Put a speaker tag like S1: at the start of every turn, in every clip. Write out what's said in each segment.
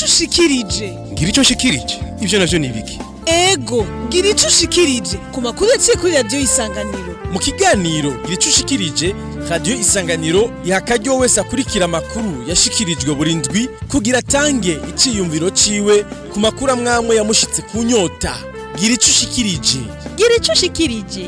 S1: ico ushikirije
S2: ngira icyo nshikirije ibyo navyo ni ibiki
S1: ego gira ico ushikirije ku makuru yaciye kuri radiyo y'isanganiro
S2: mu kiganiro gira icyo ushikirije radiyo isanganiro iha akaryo wese akurikira amakuru yashikirijwe buri ndwi kugira atange iciyumviro ciwe ku makuru amwamwe yamushitse ku nyota gira icyo ushikirije
S3: gira ico ushikirije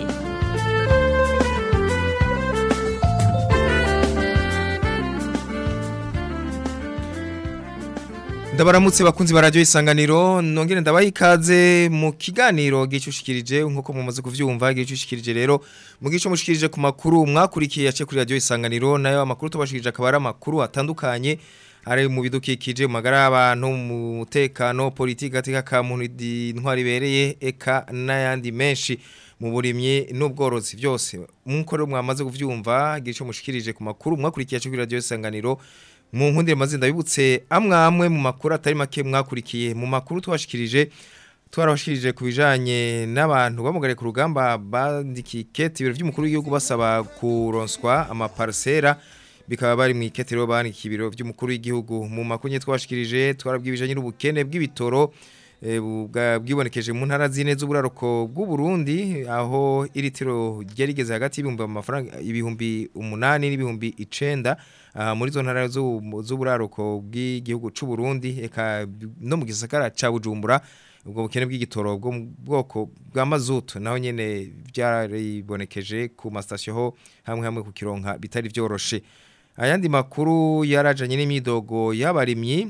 S4: ndabaramutse bakunzi ba radio isanganiro nongere ndabaha ikaze mu kiganiro gicushikirije nkuko mumaze kuvyumva gicushikirije rero mu gico mushikirije ku makuru mwakurikiye yace kuri radio isanganiro nayo amakuru tubashikirije akaba ari amakuru atandukanye ari mu bidukikije mu magara y'abantu mu mutekano politiki gatika ka muntu intwari ibereye eka n'ayandi menshi mu burimyi n'ubworozi byose nkuko rero mwamaze kuvyumva gico mushikirije ku makuru mwakurikiye yace kuri radio isanganiro mu nkundire mazina bibutse amwe amwe mu makuru atari make mwakurikiye mu makuru twashikirije twarabashikirije ku bijanye n'abantu bamugare ku rugamba bandikiye ikete ibiro by'umukuru w'igihugu basaba kuronswa amaparsera bikaba bari mu ikete rero bandikiye ibiro by'umukuru w'igihugu mu makuru nye twashikirije twarabwibijanye n'ubukene bw'ibitoro eh, bwa- bwibonekeje mu ntara zine z'uburaruko bw'u Burundi aho iritiro ryarigeze hagati y'ibihumbi amafaranga ibihumbi umunani n'ibihumbi icenda aha muri zo ntara z'u- z'uburaruko bw'igihugu c'u Burundi eka no mu gisagara ca Bujumbura ubwo bukene bw'igitoro bwo mu bwoko bwa mazutu naho nyene byaribonekeje ku mastation ho hamwe hamwe ku kironka bitari vyoroshe ayandi makuru yarajanye n'imidogo y'abarimyi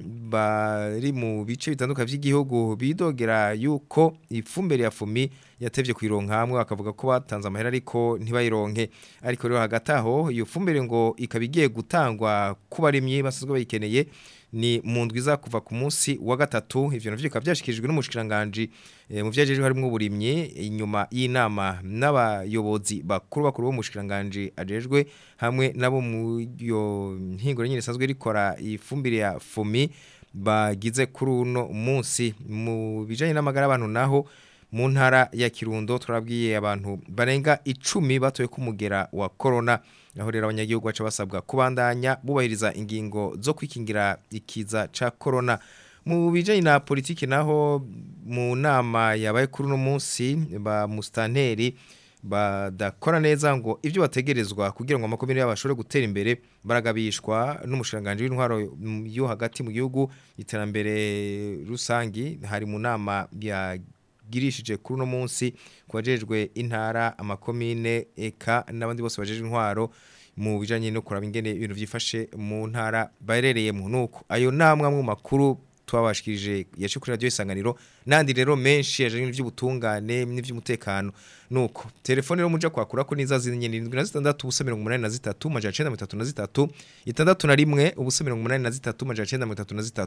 S4: bari mu bice bitandukanye by'igihugu bidogera yuko ifumbire ya fumi yatevye kwironka hamwe bakavuga ko batanze amahera ariko ntibayironke ariko rero hagati aho iyo fumbire ngo ikaba igiye gutangwa ku barimyi basanzwe bayikeneye ni mu ndwi iza kuva ku munsi wa gatatu ivyo navyo bikaba byashikirijwe n'umushikiranganje eh, mu vyajejwe harimo uburimyi inyuma y'inama n'abayobozi bakuru bakuru bo mushikiranganje ajejwe hamwe nabo mu yo mpinguro nyine isanzwe rikora ifumbire ya fumi bagize kuri uno munsi mu bijanye n'amagara abantu naho mu ntara ya Kirundo turabwiye abantu barenga icumi batoye kumugera wa corona aho rero abanyagihugu baca basabwa kubandanya bubahiriza ingingo zo kwikingira ikiza ca corona mu bijanye na politiki naho mu nama yabaye kuri uno munsi ba mustanteri badakora neza ngo ibyo bategerezwa kugira ngo amakomine yabo ashobore gutera imbere baragabishwa n'umushiranganje w'intwaro mm, yo hagati mu gihugu iterambere rusangi hari mu nama ya girishije kuri uno munsi kubajejwe intara amakomine eka n'abandi bose bajejwe intwaro mu bijanye no kuraba ingene ibintu vyifashe mu ntara barereyemo nuko ayo namwe mu makuru twabashikirije yaje kuri radio isanganiro nandi rero menshi yaje n'ivy'ubutungane n'ivy'umutekano nuko telefone rero muja kwakura ko niza zinye 76 ubusa 83 maja 933 itandatu na rimwe ubusa 83 maja 933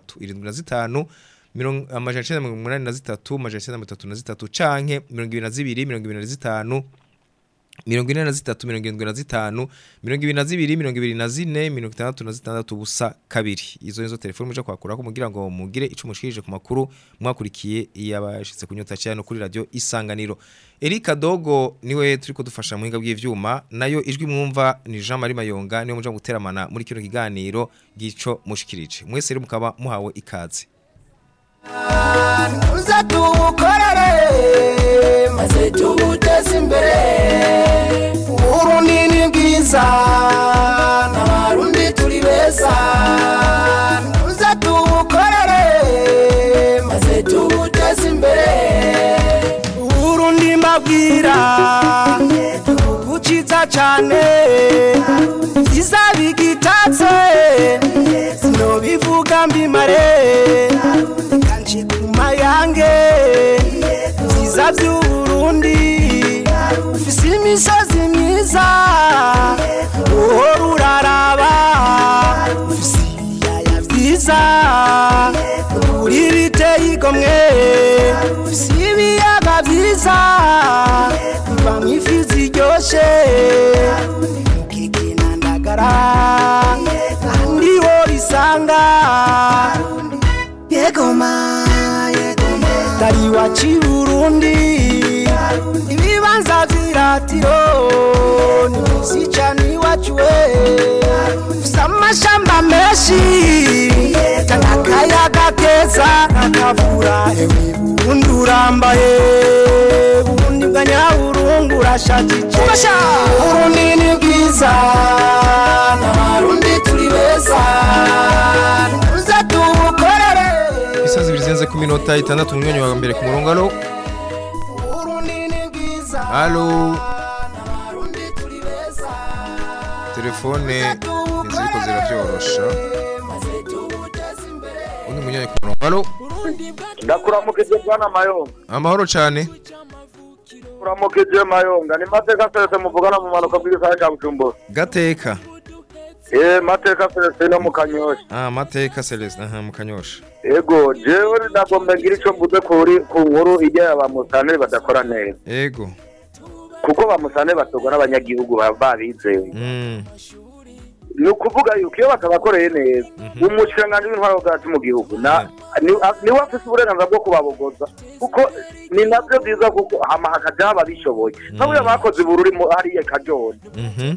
S4: 75 mirongo amajana icenda mirongo umunani na zitatu amajana icenda mirongo itatu na zitatu canke mirongo ibiri na zibiri mirongo ibiri na zitanu mirongo ine na zitatu mirongo irindwi na zitanu mirongo ibiri na zibiri mirongo ibiri na zine mirongo itandatu na zitandatu ubusa kabiri izo nizo telefoni muja kwakurako mugira ngo mugire ico mushikirije ku makuru mwakurikiye yabashitse kunyota cyane kuri radio isanganiro Erika Dogo niwe turiko dufasha mu hinga bw'ivyuma nayo ijwi mwumva ni Jean Marie Mayonga niwe muja guteramana muri kino kiganiro gico mushikirije mwese rero mukaba muhawe ikaze
S5: uza tuwukorere maze tuwuteze imbere uburundi ni bwiza n'abarundi turi beza uza tuwukorere maze tuwuteze imbere uburundi mbabwira igihugu ciza cane vyiza bigitatse sinobivuga mbimare kanje kuma yange vyiza vy'uburundi ufise imisozi myiza uhora uraraba ufise ibiyaya vyiza uri biteye igomwe ufise ibiyaga vyiza bivamwo ifi ziryoshe mukigina ndagara kandi ho bisanga yegoma yegoma tari waci burundi ibiba ibibanza vy'iratiro ni mwisi cane iwacu we ufise amashamba menshi n'akayaga keza n'akavura ewe burundi urambaye burundi bwa nyaburungu urashajije burundi ni bwiza n'abarundi turi beza uze tubukorere
S4: Isa zibiri zirenze ku minota itandatu mu mwanya wa mbere ku murongo alo
S5: burundi ni bwiza
S4: alo telefone ntiziriko ziravyorosha undi munyanya ku murongo alo
S6: ndakuramukije bwana mayonga
S4: amahoro cane
S6: kuramukije mayonga ni mateka serese muvugana mu manuka bw'igisagara ca bujumbura
S4: gateka
S6: eh mateka serese no mu kanyosha
S4: ah mateka celestin aha mu kanyosha
S6: ego jewe nagomba ngira ico mvuze kuri ku nkuru ijya ya bamusane badakora neza
S4: ego
S6: kuko bamusane batogwa n'abanyagihugu baba babizeye
S4: mm.
S6: ni ukuvuga yuko iyo batabakoreye neza umushikiranganji w'intwaro bwacu mu gihugu na ni- a- niwe afise uburenganzira bwo kubabogoza kuko ni navyo byiza kuko hama hakajaho ababishoboye nk'aburiya bakoze ubururi mu- hariya kajoni
S4: Mhm.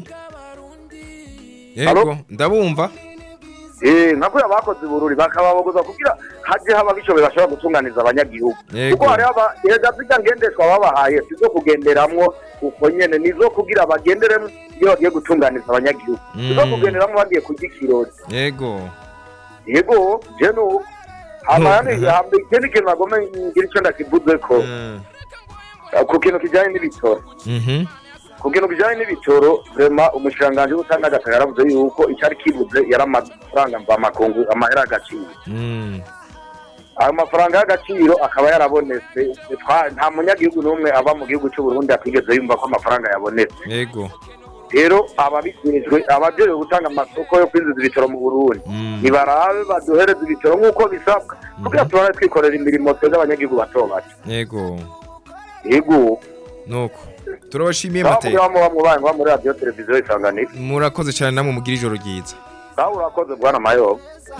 S4: Yego ndabumva
S6: Eh, nka kuriya bakoze ubururi bakababogoza kugira haje haba bishoboye bashobora gutunganiza abanyagihugu
S4: Yego.
S6: kuko hariho aba heza zirya ngendeshwa babahaye sizo kugenderamwo uko nyene nizo kugira bagenderemwo iyo bagiye gutunganiza abanyagihugu sizo
S4: Mm.
S6: kugenderamwo bagiye kurya ikirori
S4: yego
S6: yego je nuko hama
S4: No,
S6: yani
S4: aha.
S6: hama ikindi kintu nagomba ngira ico ndakivuzeko
S4: Mm.
S6: ku kintu kijanye n'ibitoro
S4: Mhm.
S6: ku kintu kijanye n'ibitoro vrema umushikiranganji w'ubutanga agataka yaravuze yuko icari kibuze yari amafaranga mvamakungu amahera agaciro
S4: Mm.
S6: ayo mafaranga y'agaciro akaba yarabonetse Twa- nta munyagihugu n'umwe ava mu gihugu cy'u Burundi atigeze yumva ko amafaranga yabonetse
S4: yego
S6: rero ababijejwe abajejwe gutanga amasoko yo kwinjiza ibitoro mu Burundi
S4: Mm.
S6: nibarabe baduhereze ibitoro nk'uko bisabwa kugira tubone twikorera imirimo twebwe abanyagihugu bato bato
S4: yego
S6: yego
S4: nuko turabashimiye
S6: nawe
S4: mateka
S6: muba muba mubaye muba muri radiyo televiziyo isanganiro
S4: murakoze cyane namwe mugira ijoro ryiza
S6: nawe urakoze bwana mayobo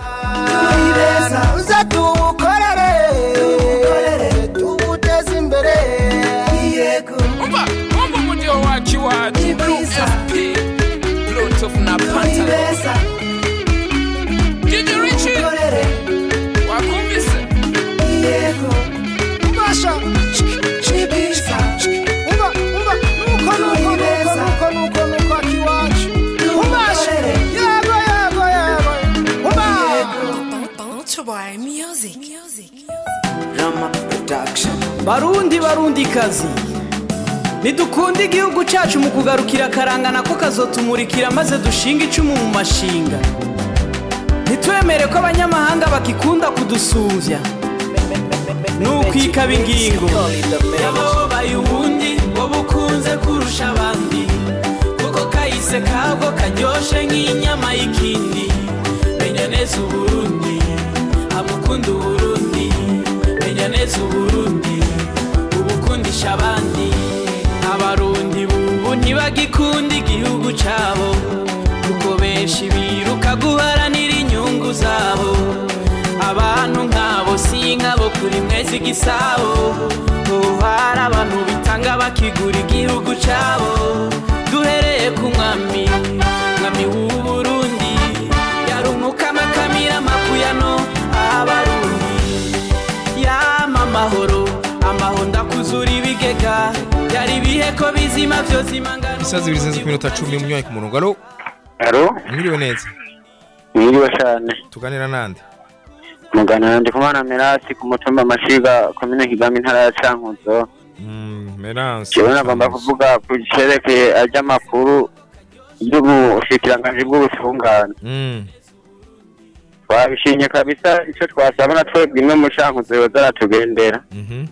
S5: uze tubukorere tubuteze imbere
S7: umva umva umudiho wacu iwacu blue fp bluetooth na pantalo dj richie wakumvise
S5: ubasha chibisa umva umva nuko nuko nuko nuko nuko nuko akiwacu ubasha yego yego yego umva
S8: barundi barundi kazi ntidukunde igihugu cyacu mu kugarukira akarangana ko kazotumurikira maze dushinga icumu mu mashinga ntitwemere ko abanyamahanga bakikunda kudusumvya ni ukwikaba ingingo yababaye ubundi wowe ukunze kurusha abandi kuko kahise kabwo karyoshe nk'inyama y'ikindi menya neza uburundi amukunda uburundi menya neza uburundi ubukundisha abandi abarundi bubu ntibagikunda igihugu cyabo kuko benshi biruka guharanira inyungu zabo abantu nk'abo si nk'abo kuri mwezi igisabo ubu hari abantu bitanga bakigura igihugu cyabo duhereye ku mwami mwami w'uburundi yarumukama kamira makuyano abarundi yama amahoro amahoro ndakuzura ibigega yari ibihe ko bizima byose imangano
S4: isaha zibiri zirenze ku minota cumi munyanya ku murongo alo
S6: alo
S4: mwiriwe neza
S6: mwiriwe cyane
S4: tuganira nande
S6: mugana ndi kumana merasi ku mutumba amashiga komine kigami intara ya cankuzo
S4: Mm, Merance
S6: jewe nagomba kuvuga ku cerekeye ajyamakuru y'ubushikiranganji bw'ubutungane
S4: Mm,
S6: twabishimye kabisa icyo twasaba na twebwe imwe mu cankuzo yoza aratugendera
S4: mhm.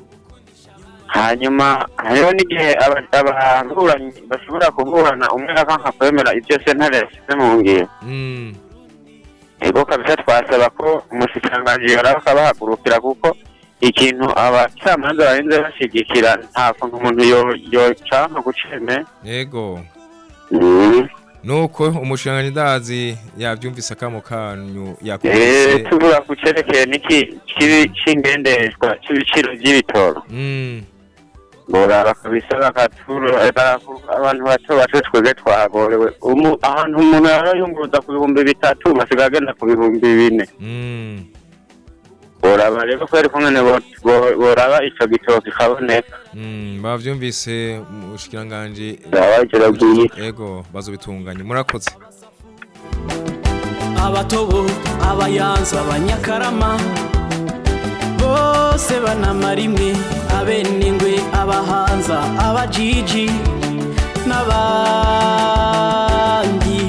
S6: hanyuma hariho n'igihe aba- ababuranyi bashobora kuburana umwe akanka kwemera ibyo sentare yashyize mu ngiro
S4: Mm,
S6: ego kabisa twasaba ko umushikiranganji yoraba akabahagurukira kuko ikintu abacamanza barinze bashigikira nta kuntu umuntu yo- yocanka guceme
S4: yego
S6: Mm.
S4: nuko umushinga ndazi yabyumvise akamo kanyu
S6: Eh,
S4: yakubise
S6: tuvuga ku cerekeye n'iki kibi c'ingendeshwa c'ibiciro vy'ibitoro
S4: Mm,
S9: boraba kabisa bakatura abantu bato bato twebwe twagorewe Umu- ahantu umuntu yarayunguruza ku bihumbi bitatu basigaye agenda ku bihumbi bine
S4: Mm.
S9: boraba rero kweri kumwe bo- bo- boraba ico gitoki kaboneka
S4: Mm, bavyumvise mu bushikiranganje
S9: Ndabagira bwiza.
S4: ego bazobitunganya murakoze
S8: abatobo abayanza abanyakarama bose banamara imwe abenengwe abahanza abajiji n'abandi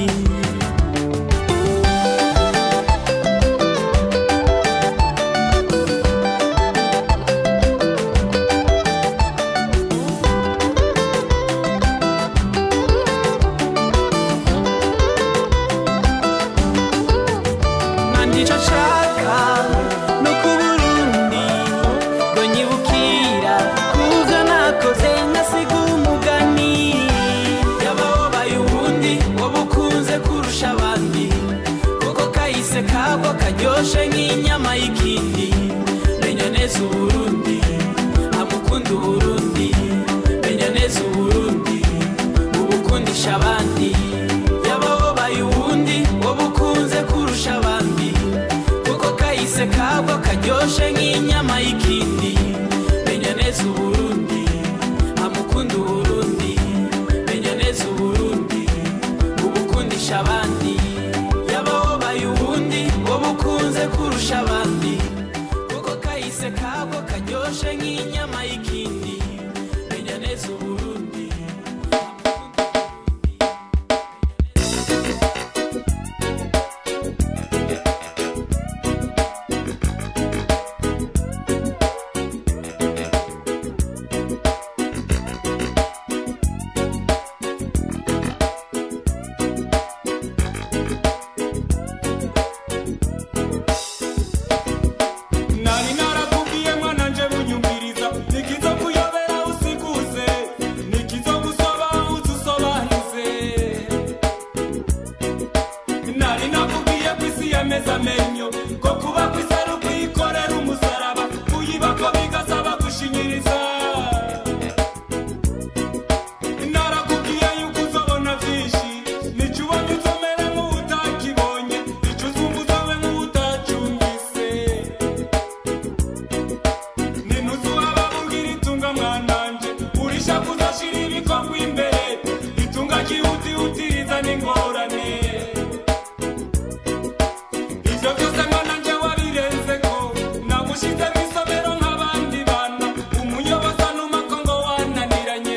S8: nandico nshaka no ku burundi ngo nyibukira kuvyo nakoze nkasiga umugani yababaye uwundi wowe ukunze kurusha abandi kuko kahise kagwa karyoshe nk'inyama y'ikindi menya neza uburundi amukunda uburundi menya neza uburundi ubukundisha abandi yababaye uwundi wowe ukunze kurusha abandi kuko kahise kagwa karyoshe nk'inyama y'ikindi menya neza uburundi amukunda uburundi menya neza uburundi ubukundisha abandi yababaye uwundi wowe ukunze kurusha abandi kuko kahise kagwa karyoshe nk'inyama y'ikindi menya neza uburundi
S10: nari narakubwiye mwana nje bunyumviriza nikizo kuyobera usikuze nikizo gusoba uzusobanuze nari nakubwiye ko isi yameze amenyo ko kuba ku isi ari ukuyikorera umusaraba kuyiba ko bigasaba gushinyiriza narakubwiye yuko uzobona vyinshi nico ubonye uzomera nk'uwutakibonye ico uzumva uzobe nk'uwutacumvise ninuzuba babubwira itunga mwananje urisha kuzashira ibikorwa imbere itunga ryihutihutiriza n'ingorane ivyo vyose mwananje wabirenzeko nagushize mw'isomero nk'abandi bana umuyobozi anumako ngo wananiranye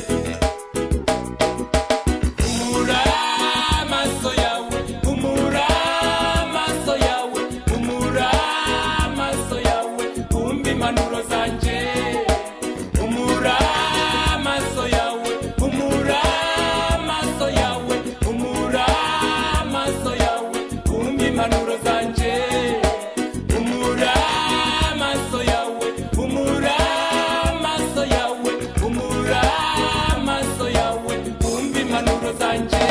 S10: umura amaso yawe umura amaso yawe umura amaso yawe umva impanuro zanje umura amaso yawe umura amaso yawe umura amaso yawe umva impanuro zanje umura amaso yawe umura amaso yawe umura amaso yawe umva impanuro zanje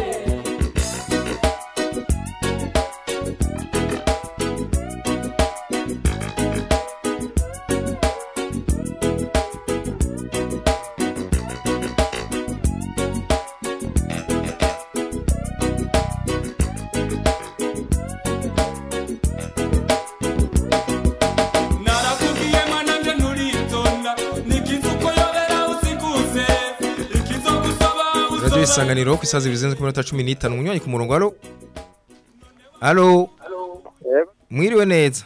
S10: narakubwiye mwana nje nturitonda nikiza uko yobera usikuze ikizo gusaba
S4: radio isanganiro ku isazi bizenze ku minota 15 umunywanyi ku murongo alo alo mwiriwe neza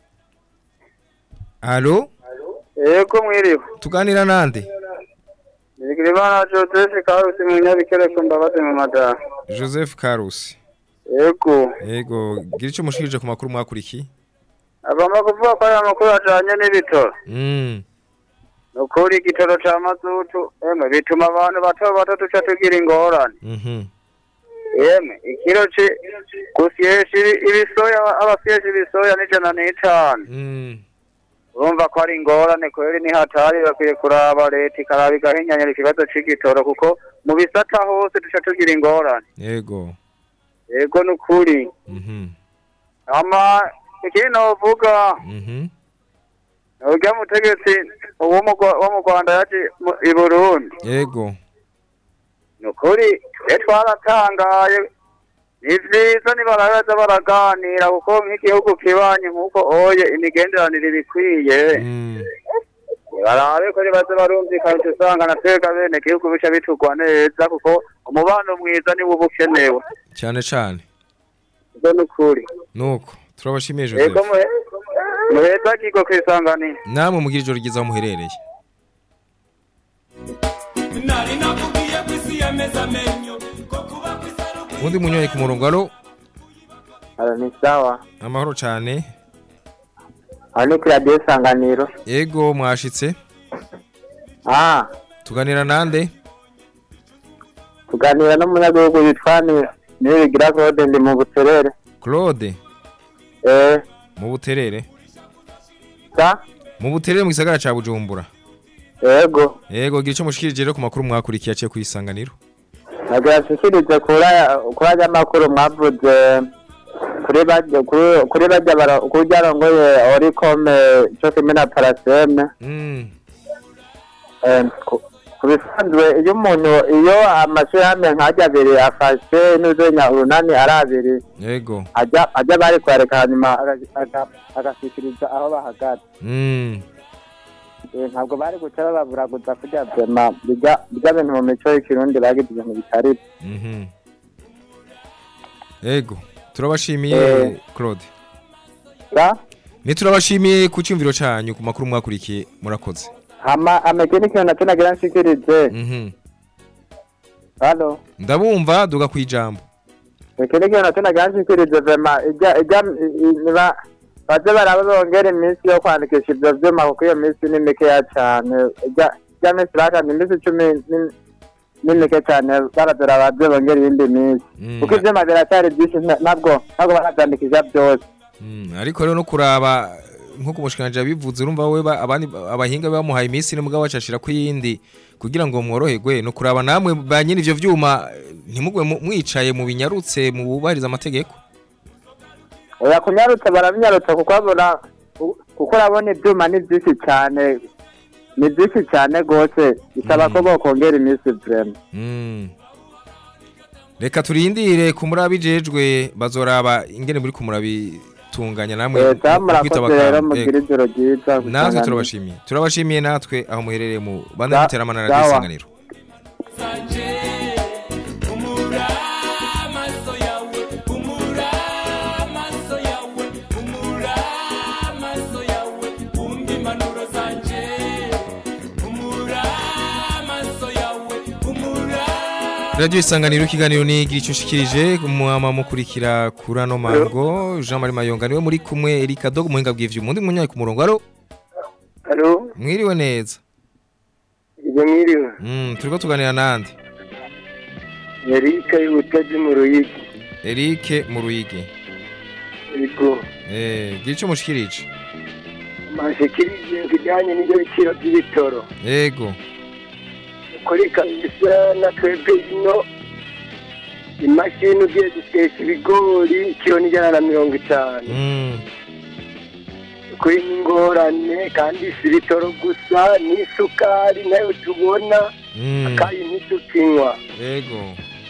S4: alo
S6: yego mwiriwe
S4: tuganira nande
S6: Bigirimana Joseph Karusi Munyabikere mbabaze mu madara
S4: Joseph Karusi
S6: yego
S4: yego gira ico mushikirije ku makuru mwakurikiye
S6: agomba kuvuga ko aya makuru ajanye n'ibitoro
S4: mm
S6: ni ukuri igitoro ca mazutu emwe bituma abantu bato bato duca tugira ingorane
S4: mhm
S6: yemwe ikiro ci gusyesha ibi- ibisoya abasyesha ibisoya n'ijana n'itanu
S4: mm
S6: urumva ko ari ingorane kweri ni hatari bakwiye kuraba leta ikaraba igahinyanyura ikibazo c'igitoro kuko mu bisata hose duca tugira ingorane
S4: yego
S6: yego ni ukuri
S4: mhm
S6: ama ikindi novuga
S4: mhm
S11: urya mutegetsi wo mu Rwa- wo mu rwanda yaje mu- i burundi
S4: yego
S11: ni ukuri twe twaratangaye ni vyiza nibaraza baraganira kuko nk'igihugu kibanye nk'uko oye imigenderanire ibikwiye barabe ko nibaze barumvikana uca usanga na twebwe bene gihugu bica bitugwa neza kuko umubano mwiza niwo uba ukenewe
S4: cyane cyane
S11: ibyo ni ukuri
S4: nuko turabashimiye
S11: yego
S4: Joseph
S11: muhe- muheza kigo kwisanganira
S4: namwe mugira ijoro ryiza aho muherereye
S10: nari nakubwiye ko isi yameze amenyo ko kuba ku isi ari
S4: ubundi munyoni ku murongo alo
S12: Alo ni sawa.
S4: amahoro cyane
S12: Aho ni kuri radiyo isanganiro.
S4: yego mwashitse
S12: Ah,
S4: tuganira nande
S12: tuganira n'umunyagihugu witwa ni Nibigira Claude ndi mu Buterere.
S4: Claude
S12: Eh,
S4: mu buterere
S12: sa?
S4: mu buterere mu gisagara ca Bujumbura
S12: Yego.
S4: yego gira ico mushikirije rero ku makuru mwakurikiye aciye kwisanganiro
S12: Nagira nshikirize kuri aya- kuri aya makuru mwavuze kuri bajya kuri kuri bajya bara kuri ryarongoye Oricome cyo kimwe na Paraseme.
S4: mm.
S12: Eh, ku- ku bisanzwe iyo umuntu iyo amashirahamwe nk'ajya abiri afashe n'uzenya urunani ari abiri
S4: yego
S12: ajya ajya bari kwareka hanyuma aga- aga- agashyikiriza aho bahagaze
S4: mm.
S12: Eh, ntabwo bari guca bababuraguza kurya vyema bijya bijya bintu mu mico y'ikirundi bagize ibintu bitari byo.
S4: Mhm. yego turabashimiye
S12: Eh.
S4: Claude
S12: sa
S4: ni turabashimiye ku cyumviro canyu ku makuru mwakurikiye murakoze
S12: hama ameke n'ikintu nacyo nagira nshikirize
S4: mhm
S12: halo
S4: ndabumva duga kwijambo
S12: ameke n'ikintu nacyo nagira nshikirize vema ijya ijya i- i- niba baze baraba bongera iminsi yo kwandikisha ivyo vyuma kuko iyo minsi ni mikeya cane ijya ijya minsi bakanda iminsi icumi ni- ni mike cane barazora baze bongera iyindi minsi
S4: Mm.
S12: kuko ivyuma biracyari vyinshi nta- ntabwo ntabwo baravyandikisha vyose
S4: Mm, ariko rero no kuraba nkuko umushikanje bivuze urumva we ba- abandi abahinga bamuhaye iminsi ni mugabo bacashira ku yindi kugira ngo mworoherwe no kuraba namwe ba nyine ivyo vyuma eh, ntimugwe mu- mwicaye mu binyarutse mu bubahiriza amategeko
S12: oya kunyarutsa barabinyarutsa kuko babona kuko urabona ibyuma ni byinshi cyane ni byinshi cyane rwose bisaba ko bokongera iminsi vrema
S4: Mm. reka turindire ku murabijejwe bazoraba ingene muri kumurabitunganya namwe
S12: leta
S4: mu kwitaba
S12: murakoze rero
S4: akantu.
S12: mugira
S4: Ego.
S12: ijoro ryiza
S4: natwe turabashimiye turabashimiye natwe aho muherereye mu bande
S12: Sa-
S4: muteramana na
S12: sawa.
S4: isanganiro
S10: umura amaso yawe umura amaso yawe umura amaso yawe wumva impanuro zanje umura amaso yawe umura
S4: Radio Isanganiro ikiganiro ni gira icyo ushikirije mwama mukurikira kuri ano mango Jean Marie Mayonga niwe muri kumwe Erika Dog muhinga bw'ivyuma undi munyaye ku murongo aro
S11: Alo,
S4: mwiriwe neza
S11: ibyo mwiriwe.
S4: mm turiko tuganira nande
S11: Erika y'ubutazi mu Ruyigi.
S4: Eric mu Ruyigi
S11: Yego.
S4: eh gira icyo mushikirije
S11: Mashikirije kijyanye n'ibyo biciro by'ibitoro.
S4: yego
S11: Kuri kabisa na twebwe ino imashini ugiye guteka ibigori kiro n'ijana na mirongo itanu.
S4: mm
S11: Kuri n'ingorane kandi si ibitoro gusa n'isukari nayo tubona
S4: mm
S11: akayi ntitukinywa.
S4: yego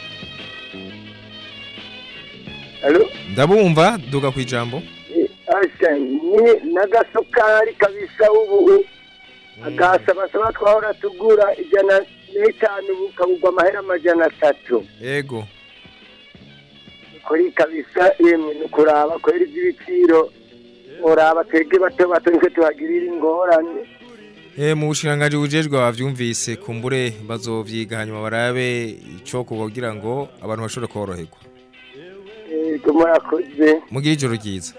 S11: Alo?
S4: ndabumva duga kwijambo
S11: Asha ni n'agasukari kabisa ubu agasabasaba twahora tugura ijana n'itanu ubu kagurwa amahera amajana atatu
S4: yego
S11: kuri kabisa yemwe ni ukuraba kwera iby'ibiciro uraba twebwe bato bato nitwe tuhagirira ingorane
S4: Eh mu bushirangaje bujejwe bavyumvise kumbure bazovyiga hanyuma barabe ico kugira ngo abantu bashobore koroherwa
S11: yego murakoze
S4: mugira ijoro ryiza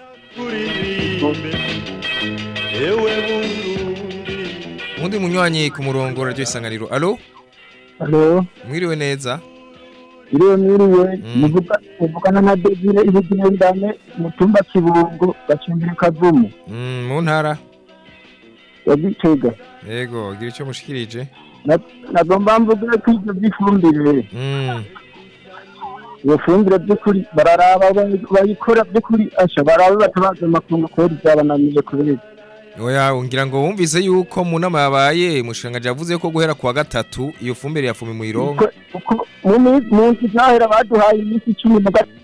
S4: undi munywanyi ku murongo radio isanganiro alo
S13: Halo,
S4: mwiriwe neza
S13: iriwe mwiriwe,
S4: Mm.
S13: muvuga muvugana na Desire ibigine ndane mutumba kibungo gacimbire kavumu
S4: Mm, mu ntara
S13: ya Gitega.
S4: yego gira ico mushikirije
S13: Na- Nagomba mvuge ko ivyo vy'ifumbire,
S4: Mm,
S13: iyo fumbire by'ukuri bararaba bayi- bayikora by'ukuri asha barabe batabaza amakungu kubera vyabananiye kubera
S4: Oya ngira ngo wumvise yuko mu nama yabaye mushanganje yavuze ko guhera kuwa gatatu iyo fumbire ya fume muyironka
S13: mu minsi mu nsi zahera baduhaye iminsi icumi na gatatu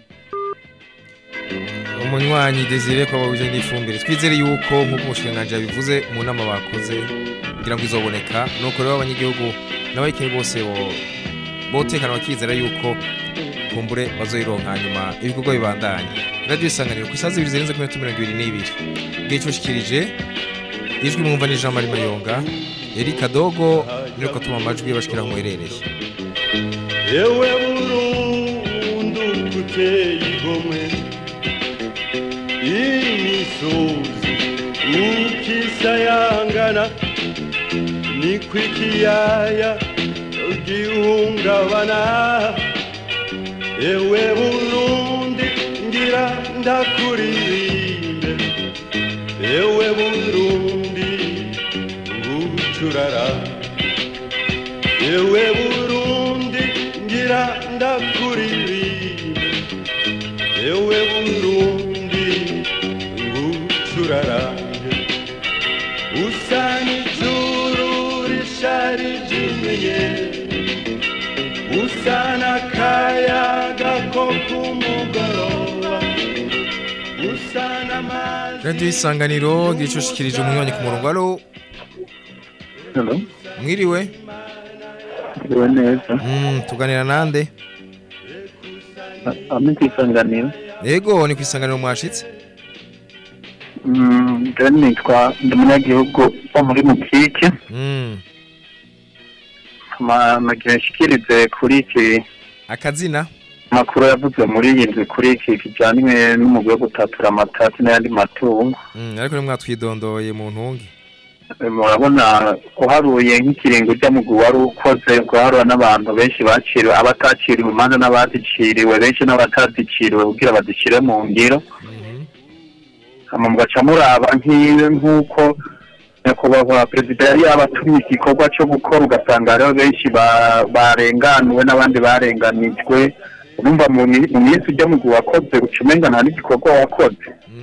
S4: umunywanyi Desire ko babuje n'ifumbire twizere yuko nk'uko umushanganje yabivuze mu nama bakoze kugira ngo izoboneka nuko rero abanyagihugu n'abayikiri bose bo botekana bakizera yuko kumbure bazoyironka hanyuma ibikorwa bibandanye radio isanganiro ku isazi ibiri zirenze kuri metero mirongo ibiri n'ibiri igihe cyushikirije ijwi mwumva ni Jean Marie Mayonga Erika Dogo niko atuma amajwi bashikira mu herereye
S10: yewe burundu kuteye igomwe imisozi ukisayangana niko ikiyaya gihungabana yewe burundi ngira ndakuririmbe yewe burundi ngucurara yewe burundi ngira ndakuririmbe yewe burundi ngucurarange usa n'ijuru risharije inyenyeri usa n'akayaga ko kumugoroba usa n'amazi
S4: radio isanganiro gicushikirije umunywanyi ku murongo alo
S13: Hello.
S4: mwiriwe
S13: Ndiwe neza.
S4: mm, tuganira nande
S13: Ami kwisanganira.
S4: yego ni kwisanganiro mwashitse
S13: Mm, je nitwa ndi umunyagihugu wo muri Mukike.
S4: mm.
S13: Ma nagira nshikirize kuri iki
S4: akazina
S13: makuru yavuze muri iyi nzu kuri iki kijyanye n'umugwi wo gutatura amatasi n'ayandi matungo.
S4: mm, ariko ni mwatwidondoye mu ntungi
S13: Eh, murabona uharuye nk'ikiringo cy'amugwi wari ukoze guharura n'abantu benshi baciriwe abataciriwe imanza n'abaziciriwe benshi n'abataziciriwe kugira bazishyire mu ngiro hama mugaca muraba nk'iyo nk'uko nyakubahwa perezida yari yabatumye igikorwa cyo gukora ugasanga hariho benshi ba- barenganuwe n'abandi barenganijwe urumva mu mi- mu minsi ujya mugwi wakoze uca umenga nta n'igikorwa wakoze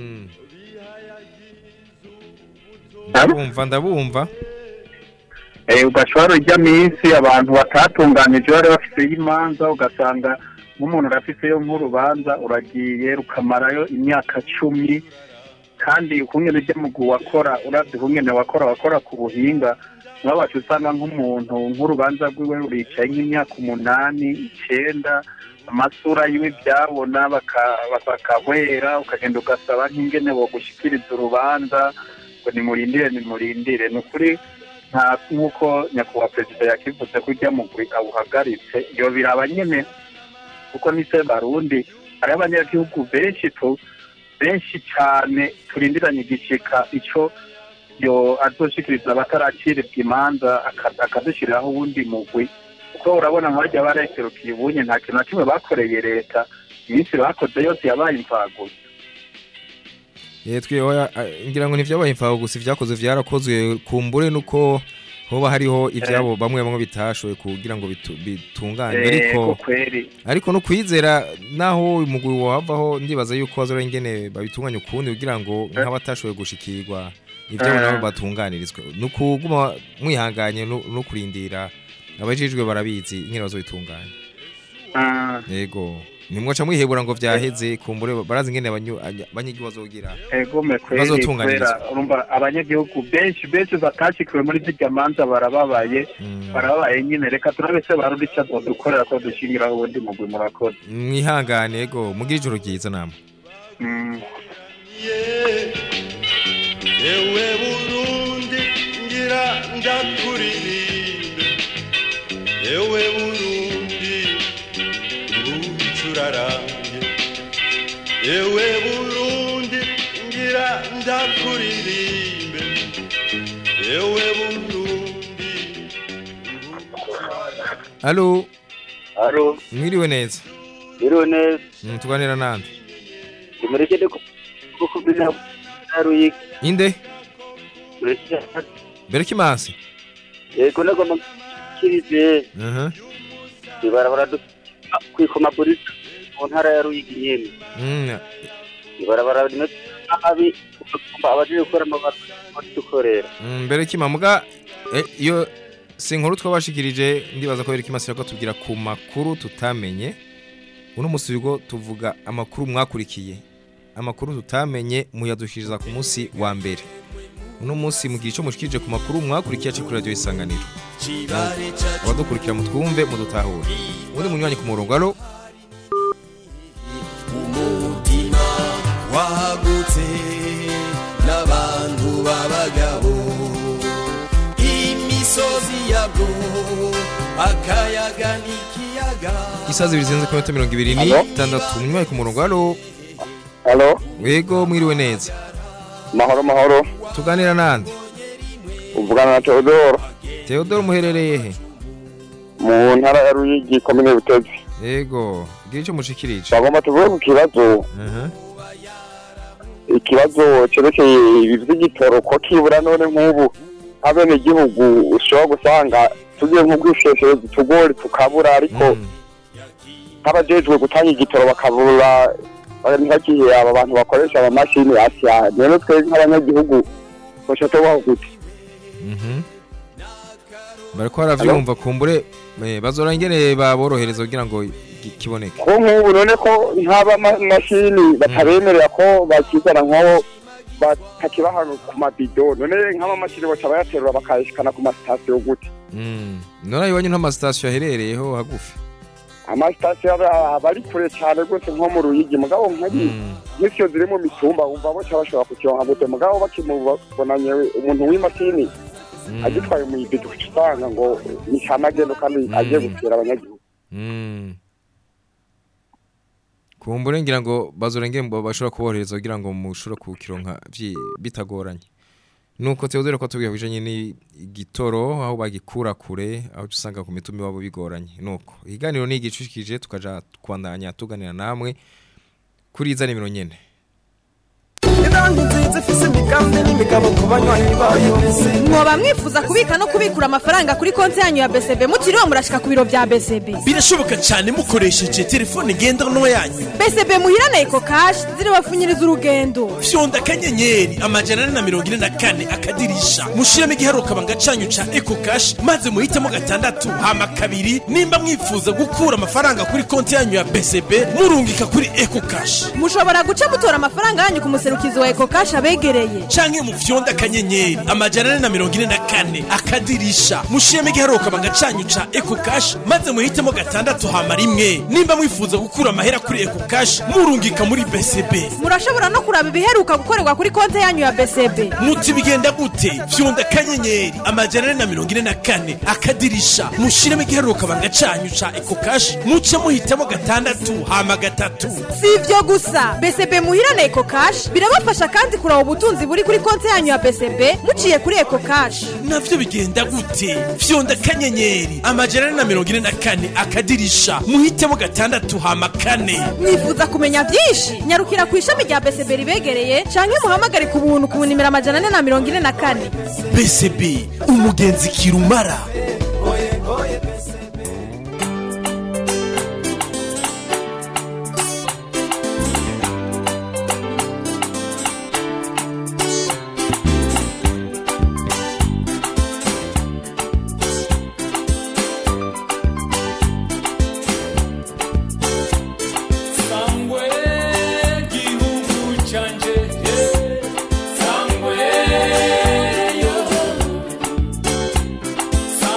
S4: ndabumva ndabumva
S13: Eh, ugashobora urya minsi abantu batatunganije bari bafiteyo imanza ugasanga nk'umuntu urafiseyo nk'urubanza uragiye rukamarayo imyaka cumi kandi ukungene ujya mu wakora uravye ukungene wakora wakora ku buhinga mwabaca usanga nk'umuntu nk'urubanza rwiwe ruricaye nk'imyaka umunani icenda amasura yiwe byabona baka- bakahwera ukagenda ugasaba nk'ingene bogushikiriza urubanza ngo nimurindire nimurindire ni ukuri nta nk'uko nyakubahwa perezida yakivuze ko ujya mugwi awuhagaritse iyo biraba nyene kuko ni se barundi hariho abanyagihugu benshi tu benshi cane turindiranye igishika ico yo azoshikiriza abataracirirwa imanza aka- akazishiriraho uwundi mugwi kuko urabona nk'abajya barekerukiye ubunye nta kintu na kimwe bakoreye leta iminsi bakoze yose yabaye imfagusa
S4: Eh, twe oya, eh, ngira ngo ntivyabaye imfaho gusa ivyakozwe vyarakozwe kumbure nuko hoba hariho ivyabo bamwe bamwe bitashoye kugira ngo bitu- bitungane
S13: Eh,
S4: ariko
S13: ko kweri
S4: ariko no kwizera naho umugwi wavaho ndibaza yuko bazora ingene babitunganya ukundi kugira ngo nk'abatashoboye gushikirwa ivyabo
S13: Eh.
S4: nabo batunganirizwe nukuguma mwihanganye no no kurindira abajijwe barabizi ingene bazobitunganya
S13: Ah.
S4: yego nimwoca mwihebura ngo vyaheze kumbure barazi ingene abanyu- anya- abanyagihugu bazogira
S13: egome kweri
S4: bazotunganirizwa
S13: kubera urumva abanyagihugu benshi benshi batashikiwe muri zirya manza barababaye barababaye nyine reka turabe se barundi ico azodukorera ko dushingiraho ubundi mugwi murakoze
S4: mwihangane yego mugire ijoro ryiza namwe
S13: Mm.
S10: yewe burundi ngira ndakuririmbe yewe burundi ngucurarange yewe burundi ngira ndakuririmbe yewe burundi
S4: Halo
S11: Halo
S4: mwiriwe neza
S11: biriwe neza
S4: Mm, tuganira nande
S11: imurekere kuko bina haruyiki
S4: inde Berkimansi
S11: yego nagomba kirize
S4: Mhm
S11: ibarabara du kwikoma burita mu ntara ya Ruyigi nyene
S4: Mm,
S11: ibarabara rimwe
S14: nabi ugasumba abaje gukora amabara dukorera
S4: Mm, mbere kimamuga eh, iyo si inkuru twabashikirije ndibaza ko Eric Masira ko tubwira ku makuru tutamenye uno musi bigo tuvuga amakuru mwakurikiye amakuru tutamenye muyadushiriza ku munsi wa mbere uno munsi mugihe ico mushikirije ku makuru mwakurikiye aci kuri radio isanganiro abadukurikira mutwumve mudutahure ubundi munywanyi ku murongo alo
S15: umutima wagutse n'abantu b'abagabo imisozi yabwo akayaga n'ikiyaga
S4: isazi ibiri zirenze ku minota mirongo ibiri ni
S15: Alo?
S4: itandatu munywanyi ku murongo alo
S14: halo
S4: wego mwiriwe neza
S14: mahoro mahoro
S4: tuganira nande
S14: uvugana na Theodoro
S4: Theodore muherereye he
S14: mu ntara ya Ruyigi komine Butezi
S4: yego gira ico mushikirije
S14: bagomba tuvuge ku kibazo
S4: Mhm.
S14: ikibazo cerekeye ibi vy'igitoro ko kibura none nk'ubu abenegihugu ushobora gusanga tugiye nk'ubwishesherezi tugori tukabura ariko nk'abajejwe gutanga igitoro bakabura ntibagiye aba bantu bakoresha amamashini asya rero twe nk'abanyagihugu basha tubaho gute
S4: Mhm. bariko baravyumva kumbure eh, bazora ingene baborohereza kugira ngo gi- kiboneke
S14: ko nk'ubu none ko nk'aba ma- mashini batabemerera ko bakizana nk'aho batakibaha ku mabido none nk'amamashini baca bayaterura bakayashikana ku masitasiyo gute
S4: Mm. none iwanyu nta masitasiyo aherereyeho hagufi
S14: amasitasiyo aba aba ari kure cyane rwose nko mu ruyigi mugabo nk'ari nk'isiyo ziri mu mitumba wumva boca bashobora kukironka gute mugabo bakimubonanye umuntu w'imashini agitwaye mu ibido uca usanga ngo ni camagendo kandi agiye gutera abanyagihugu
S4: Mm. kumbure ngira ngo bazora ingene bo bashobora kuborohereza kugira ngo mushobore kukironka vyi- bitagoranye nuko Theodore ko tubwiye bijanye n'igitoro aho bagikura kure aho usanga ku mitumi wabo bigoranye nuko iganiro ni igicushikije tukaja kwandanya tuganira namwe kuri iza nimero nyene
S8: Irangi nziza ifise imigambi n'imigabo ku banywanyi bayo
S3: mwoba mwifuza kubika no kubikura amafaranga kuri konti yanyu ya BCB mutiriwe murashika ku biro bya BCB
S2: birashoboka cyane mukoresheje telefone ngendanwa yanyu
S3: BCB muhirane eko cash zirabapfunyiriza urugendo
S2: fyonda akanyenyeri amajana ane na mirongo ine na kane akadirisha mushiremo igiharuka banga canyu ca eco cash maze muhitemo gatandatu hama kabiri nimba mwifuza gukura amafaranga kuri konti yanyu ya bcb murungika kuri eco cash
S3: mushobora guca mutora amafaranga yanyu ku muserukizi wa eko cash abegereye
S2: canke mu fyonda akanyenyeri amajana ane na mirongo ine na kane akadirisha mushiremo igiharuka banga canyu ca eco cash maze muhitemo gatandatu hama rimwe nimba mwifuza gukura amahera kuri eco cash murungika muri bcb
S3: murashobora no kuraba ibiheruka gukorerwa kuri konti yanyu ya BCB
S2: muti bigenda gute fyonda akanyenyeri amajana ane na mirongo ine na kane akadirisha mushiremo igiharuka banga canyu ca eco cash muce muhitamo gatandatu hama gatatu
S3: si ivyo gusa BCB muhirane eko cash birabafasha kandi kuraba ubutunzi buri kuri konti yanyu ya BCB muciye kuri eko cash
S2: navyo bigenda gute fyonda akanyenyeri amajana ane na mirongo ine na kane akadirisha muhitemo gatandatu hama kane
S3: mwifuza kumenya byinshi nyarukira ku ishami rya BCB ribegereye canke muhamagare ku buntu ku nimero amajana ane na mirongo ine na kane
S2: bcb umugenzi kirumara
S10: sangwe gihugu canje eh, sangwe yo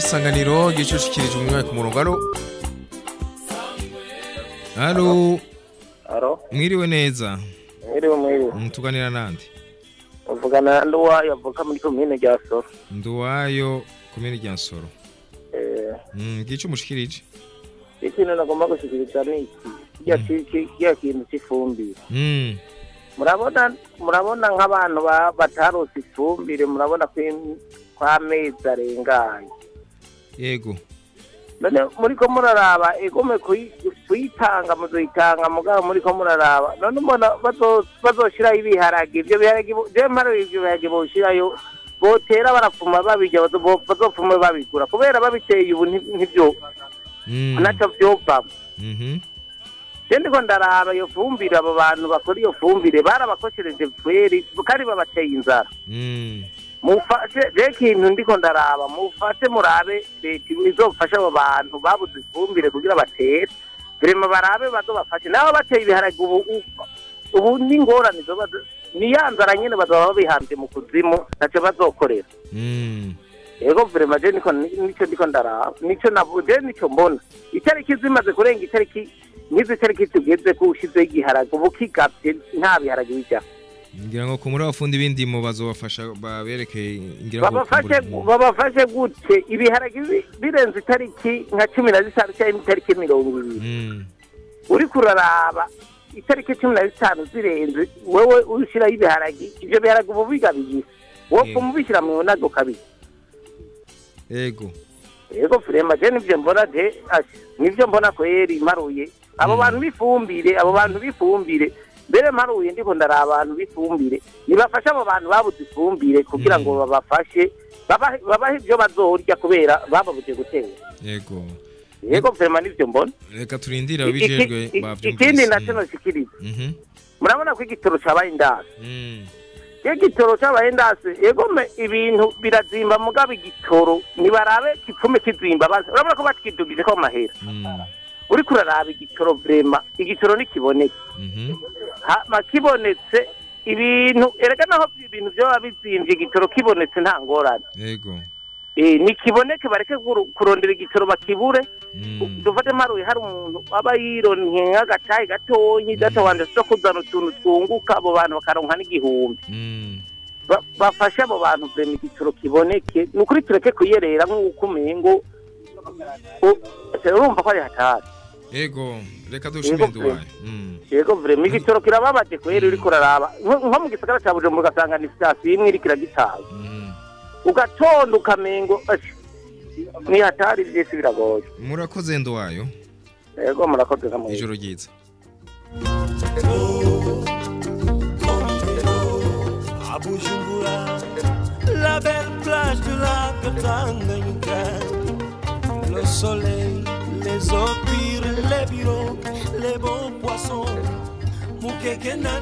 S4: isanganiro gicushikirije umwe ku murongo alo alo
S16: Alo,
S4: mwiriwe neza
S16: mwiriwe mwiriwe.
S4: Mm, tuganira nande
S16: Uvugana na Nduwayo avuka muri komine rya Soro.
S4: nduwayo komini rya nsoro
S16: Eh,
S4: Mm, gice umushikirije
S16: ikintu nagomba gushikiriza ni iki. Kirya ki- ki- kirya kintu cy'ifumbire.
S4: Mm,
S16: Murabona murabona nk'abantu ba- batarose ifumbire murabona ko im- ko amezi arengaye.
S4: yego
S16: None muriko muraraba egome kuyi- kuyitanga muzoyitanga mugabo muriko muraraba none mbona bazo- bazoshiraho ibiharage ivyo biharage bo- je mparo ivyo biharage boshirayo botera barapfuma babirya bazo- bo- bazopfume babigura kubera babiteye ubu nti- ntivyo
S4: Mm,
S16: naco vyovamwo
S4: mhm,
S16: je ndiko ndaraba iyo fumbire abo bantu bakora iyo fumbire barabakoshereje kweri kandi babateye inzara
S4: mm,
S16: mufashe je kintu ndiko ndaraba mufashe murabe leta izofasha abo bantu babuze ifumbire kugira batere vrema barabe bazobafashe nabo bateye ibiharage ubu u- ubu n'ingorane zoba zi- ni ya nzara nyene bazoba babihambye mu kuzimu ntaco bazokorera
S4: mm,
S16: ego vrema je niko nico ndiko ndaraba nico navu je nico mbona itariki zimaze kurenga itariki nk'izi tariki tugeze ko ushizeho igiharage ubu kigavye nta biharage bijako
S4: ngira ngo ku muri abafundi b'indimo bazobafasha baberekeye ngira ngo
S16: babafashe
S4: kumbura-
S16: babafashe gute ibiharage bi- birenze itariki nka cumi na zitanu cyangwa itariki mirongo ibiri
S4: Mm,
S16: uriko uraraba itariki cumi na zitanu zirenze wewe ushyiraho ibiharage ivyo biharage ubu bigabiye wowe
S4: Yego.
S16: umubishyira mu nago kabiri
S4: yego
S16: yego frema je nivyo mbona de asha nivyo mbona kweri mparuye abo bantu bifumbire abo bantu bifumbire mbere mparuye ndiko ndari abantu bifumbire nibafashe abo bantu babuze ifumbire kugira ngo babafashe babahe babahe ivyo bazorya kubera bababuze gutera
S4: yego
S16: yego vrema nivyo mbona
S4: reka turindire
S16: Iki-
S4: ababijejwe
S16: iki-
S4: bavyumvise
S16: ikindi naco noshikiriza
S4: Mhm,
S16: murabona ko igitoro cabaye indasi
S4: mm,
S16: iyo igitoro cabaye indasi yego me ibintu birazimba mugabo igitoro nibarabe kipfume kizimba bazi urabona ko bakidugije ko amahera
S4: mm,
S16: uriko uraraba igitoro vrema igitoro nikiboneka
S4: mhm,
S16: hama kibonetse ibintu erega naho ibintu vyoba bizimvye igitoro kibonetse nta ngorane
S4: yego
S16: Eh, nikiboneke bareke kuru- kurondera igitoro bakibure
S4: mm,
S16: dufate mparuye hari umuntu aba yironke nk'agatayi gatonyi data wanje zo kuzana utuntu twunguka abo bantu bakaronka n'igihumbi
S4: mm,
S16: Ba- bafashe abo bantu vrema igitoro kiboneke ni ukuri tureke kuyerera nk'uko umengo u- urumva ko ari hatari
S4: yego reka dushime nduwayo Mm,
S16: yego vrema igitoro kirababaje kweri uriko uraraba nko nko mu gisagara ca bujumbura ugasanga ni sitasiyo imwe iriko iragitaza ugatonda ukamengo ashi, ni hatari vyese biragoye
S4: murakoze nduwayo
S16: yego murakoze nka mwebwe.
S4: ijoro ryiza
S15: À Bujumbura, la belle plage du lac Tanganyika. Le soleil, les eaux pures, les bureaux, les bons poissons. Mukeke na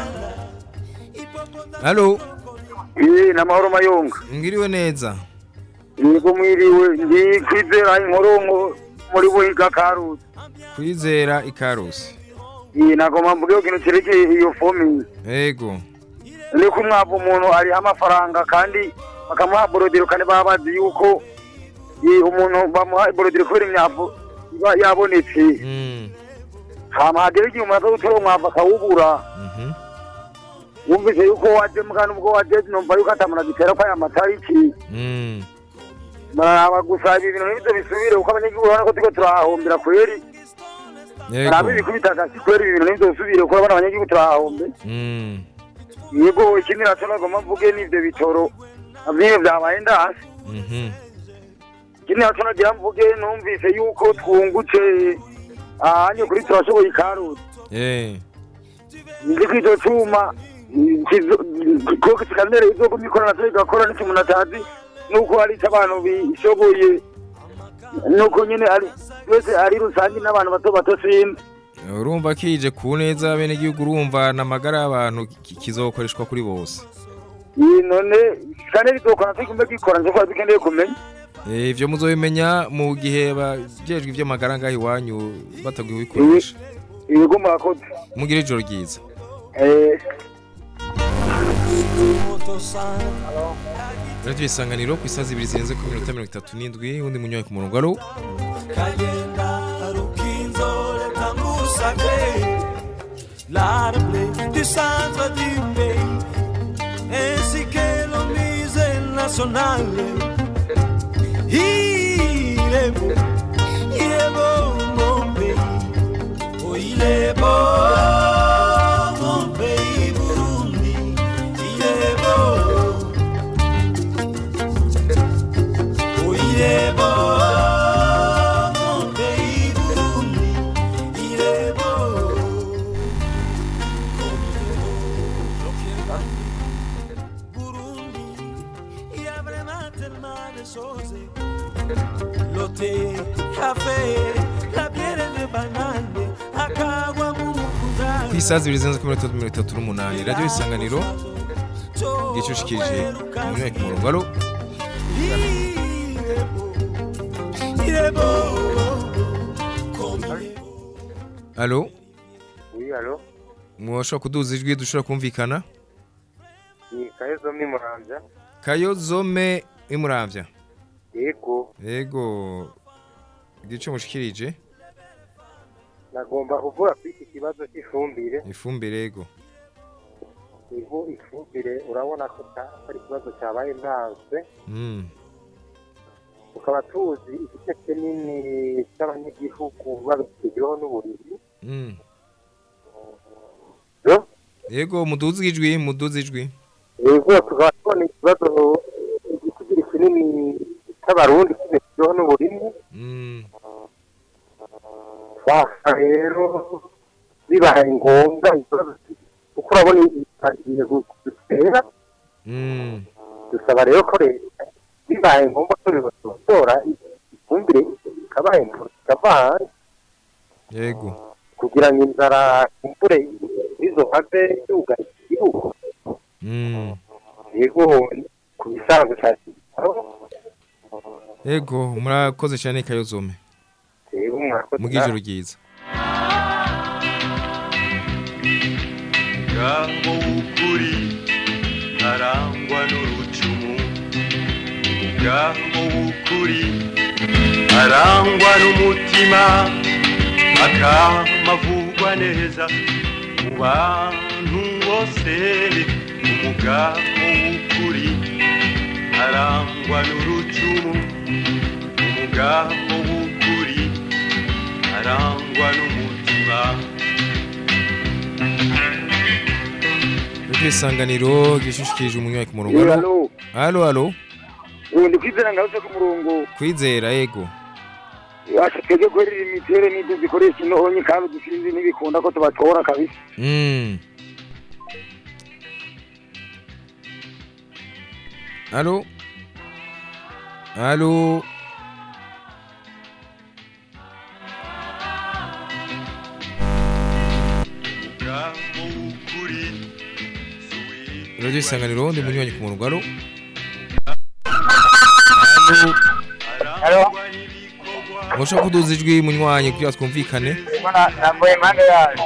S4: halo
S6: iyi ni amahoro mayunga
S4: ngiriwe neza
S6: yego mwiriwe ndi kwizera inkoronko muri buhiga karusi
S4: kwizera ikarusi
S6: iyi nagomba mvuge ikintu cerekeye iyo fomi
S4: yego
S6: ni ko umwavu umuntu ariho amafaranga kandi bakamuha borodiro kandi baba bazi yuko i- umuntu bamuha borodiro kubera imyavu iba yabonetse
S4: Mm,
S6: hama hagera igihe umuntu aza gutora umwavu akawubura
S4: mhm,
S6: wumvise yuko waje mugana ubwo waje numva yuko atamuntu agitera ko aya matariki
S4: mm,
S6: maraba gusa ibi bintu nibyo bisubire kuko abanyagihugu urabona ko turiko turahahombera kweri
S4: yego
S6: maraba ibikubita agasi kweri ibi bintu nibyo bisubire kuko urabona abanyagihugu turahahombe
S4: Mm,
S6: yego ikindi naco nagomba mvuge n'ivyo bitoro vyimwe vyabaye ndasi
S4: mhm,
S6: ikindi naco nagira mvuge numvise yuko twungutse ahanye kuri turashoboye ikarusi
S4: eh,
S6: nzi ko ico cuma ko kikanere izoguma ikora naco igakora n'ico umuntu atazi nuko hari ico abantu bishoboye nuko nyene ari wese ari rusange n'abantu bato bato simba
S4: urumva kije ku neza bene igihugu urumva n'amagara y'abantu ki- kizokoreshwa kuri bose
S6: iyi none kanere izokora tugumbe gikora nje ko dukeneye kumenya
S4: Eh, ivyo muzobimenya mu gihe bajejwe ivy'amagara ngaho iwanyu batagiye kubikoresha
S6: ibigo murakoze
S4: mugire ijoro ryiza
S6: eh
S4: radio isanganiro ku isaha zibiri zirenze ku minota mirongo itatu n'indwi undi munywayi ku murongo alo
S15: kagenda rukinzore tambusake l'arbre du centre du pays ainsi que le musée national il est beau il est beau mon pays oh il est beau mon pays Burundi il est beau oh il est beau mon pays Burundi il est beau Il y a vraiment tellement de choses. L'hôtel, café, la bière de banane, akagwa mu
S4: ku isaha zibiri zirenze ku minota mirongo itatu n'umunani radio isanganiro gicushikije umunywayi ku murongo alo
S15: Il est beau.
S4: alo
S17: Oui, allô
S4: mwashobora kuduza ijwi dushobora kumvikana
S17: Ni Kayezo Mimuranja.
S4: kayozome imuravya
S17: Yego,
S4: yego igice mushikirije
S17: nagomba kuvuga kuri iki kibazo cy'ifumbire.
S4: ifumbire yego
S17: Ivu ifumbire urabona ko ta- ari ikibazo cyabaye ndanze.
S4: Mm.
S17: Tukaba tuzi igice kinini cy'abanyagihugu babitegeho n'uburiri.
S4: Mm.
S17: Yo?
S4: yego muduze ijwi muduze ijwi
S17: Yego, tukaba tubona ikibazo igitigiri kinini cy'abarundi kibitegeho n'uburiri.
S4: Mm.
S17: Basa rero bibaye ngombwa ikibazo kuko urabona agiye gutera
S4: Mm.
S17: dusaba rero ko leta bibaye ngombwa ko bibatora ifumbire ikabaye ikavana
S4: yego
S17: kugira ngo inzara imvure izo have yugarije igihugu
S4: Mm.
S17: yego ku bisanzwe cya
S4: yego murakoze cyane kayozome
S17: yego mwakoze
S4: mugijoro ryiza
S18: umugabo w'ukuri arangwa n'urucumu umugabo w'ukuri arangwa n'umutima akamavugwa neza mu bantu bose umugabo w'ukuri arangwa n'urucumu umugabo w'ukuri arangwa n'umutima
S4: radio isanganiro gishushikije umunywayi ku murongo
S6: Eh,
S4: alo alo alo
S6: ubu ndi kwizera ngarutse ku murongo
S4: kwizera yego
S6: wacu twebwe guherera imitere n'ibyo zikoresha intonyi kandi dusinzi ntibikunda ko tubatora kabisa
S4: Mm. Allô Allô Radio Isanganiro ndi munywanyi ku murongo alo Allô Mwashaka kuduza ijwi munywanyi kugira twumvikane
S12: nambaye impande yayo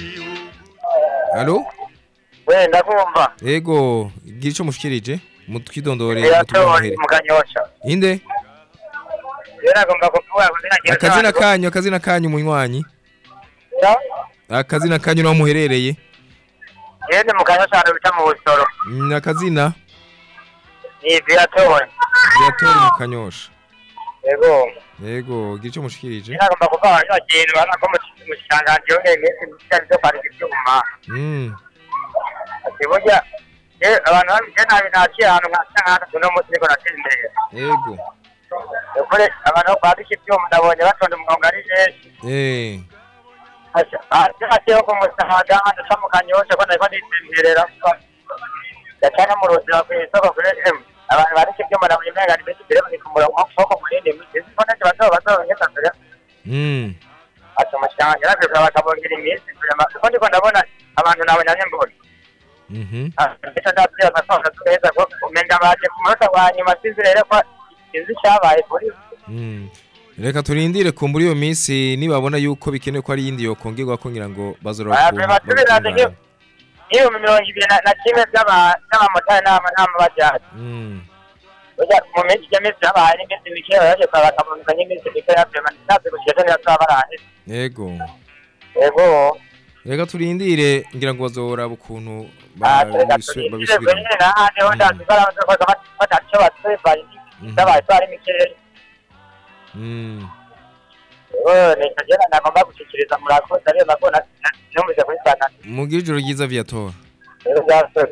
S4: Allô
S12: we ndakumva
S4: Ego gira ico mushikirije mutwidondore
S12: yatori mu kanyosha
S4: Inde
S12: rero agomba kuvuga kuzina kintu
S4: akazina kanyu akazina kanyu munywanyi akazina kanyu naho muherereye
S12: yende mu kanyosha ahantu bita mu busoro
S4: Mm, akazina
S12: ni viatori
S4: Viatori mu kanyosha
S12: yego
S4: yego gira ico mushikirije
S12: rero agomba kuvuga kino kintu bana ko mu kitangaje yongeye iminsi myinshi byo kwandika ibyuma
S4: Mm
S12: ati burya eh, abantu babije nabi ntaciye ahantu nkasa nk'ahantu uno munsi niko natera imbere
S4: yego
S12: ukuri abantu bo kwandika ibyuma ndabonye batonda umurongo ari benshi
S4: eh
S12: hasiho ku musaga duca mu kanyosha ko nariko nditemberera yaca no mu ruzira kw'isoko kuri emu abantu bandika ibyuma nabonye umenga ni benshi mbere bari ku murongo w'ukuboko munini izi ko nacyo bato bato ngeza mbere
S4: Mm
S12: ati umushanga yarakwiye bakabongera iminsi kurema kuko ndiko ndabona abantu nabonye anye mbona
S4: Mhm
S12: ndetse ndabwira amafaranga tureza ko umenga baje ku munota wa nyuma sinzi rero ko sinzi icyabaye kuri
S4: Mm Reka turindire kumbura iyo minsi nibabona yuko bikenewe ko ari yindi yokongerwa ko ngira ngo bazora
S12: basubirane nk'ibihumbi mirongo ibiri na- na kimwe by'aba- by'abamotari n'ama- n'amabajari
S4: Mm
S19: burya mu minsi ijya minsi habaye n'iminsi mikeya yaje kwa bakamunuka n'iminsi mikeya vyema ntazi gushika neza twabaranye
S4: yego
S19: yego
S4: reka turindire ngira ngo bazoraba ukuntu
S19: Ah, reka
S4: babisu-
S19: turindire
S4: babisubiramo
S19: nyene n'ahandi ho ndazi barabanza ko batazi ico batwebaye ndabaye twari mikeya
S4: Mm.
S19: Oh, nicyo jena nagomba gushikiriza murakoze ariyo nako na- na- numvise kuri sana
S4: mugire ijoro ryiza viatora
S19: rero byasore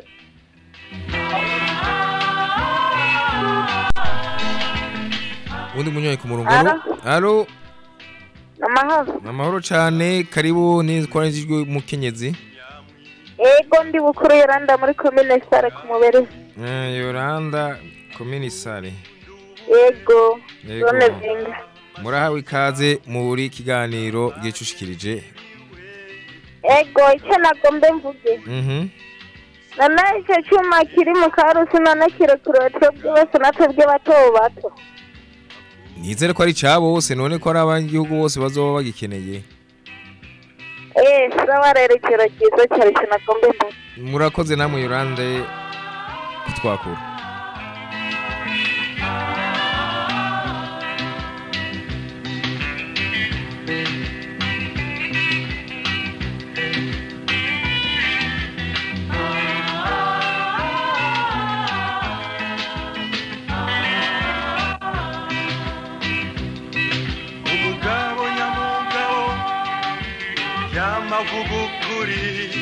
S4: ubundi munyoye ku murongo alo alo
S20: amahoro
S4: amahoro cane karibu nitwaranijwe mukenyezi
S20: yego ndi bukuru yoranda muri komine sare ku mubiri
S4: Eh, yoranda komini sare
S20: yego
S4: Yego.
S20: zone zinga
S4: murahawe ikaze muri kiganiro gicushikirije
S20: yego icyo nagombe mvuge
S4: mhm
S20: none icyo cyuma kiri mu karusi none kirekure twebwe bose na twebwe bato bato
S4: nizere ko ari cabo bose none ko ari abanyagihugu bose bazoba bagikeneye
S20: eh sawa rero ikiro cyiza cyari icyo nagombe mvuge
S4: murakoze namwe yorande kutwakura
S18: umugabo nyamugabo yamavuga ukuri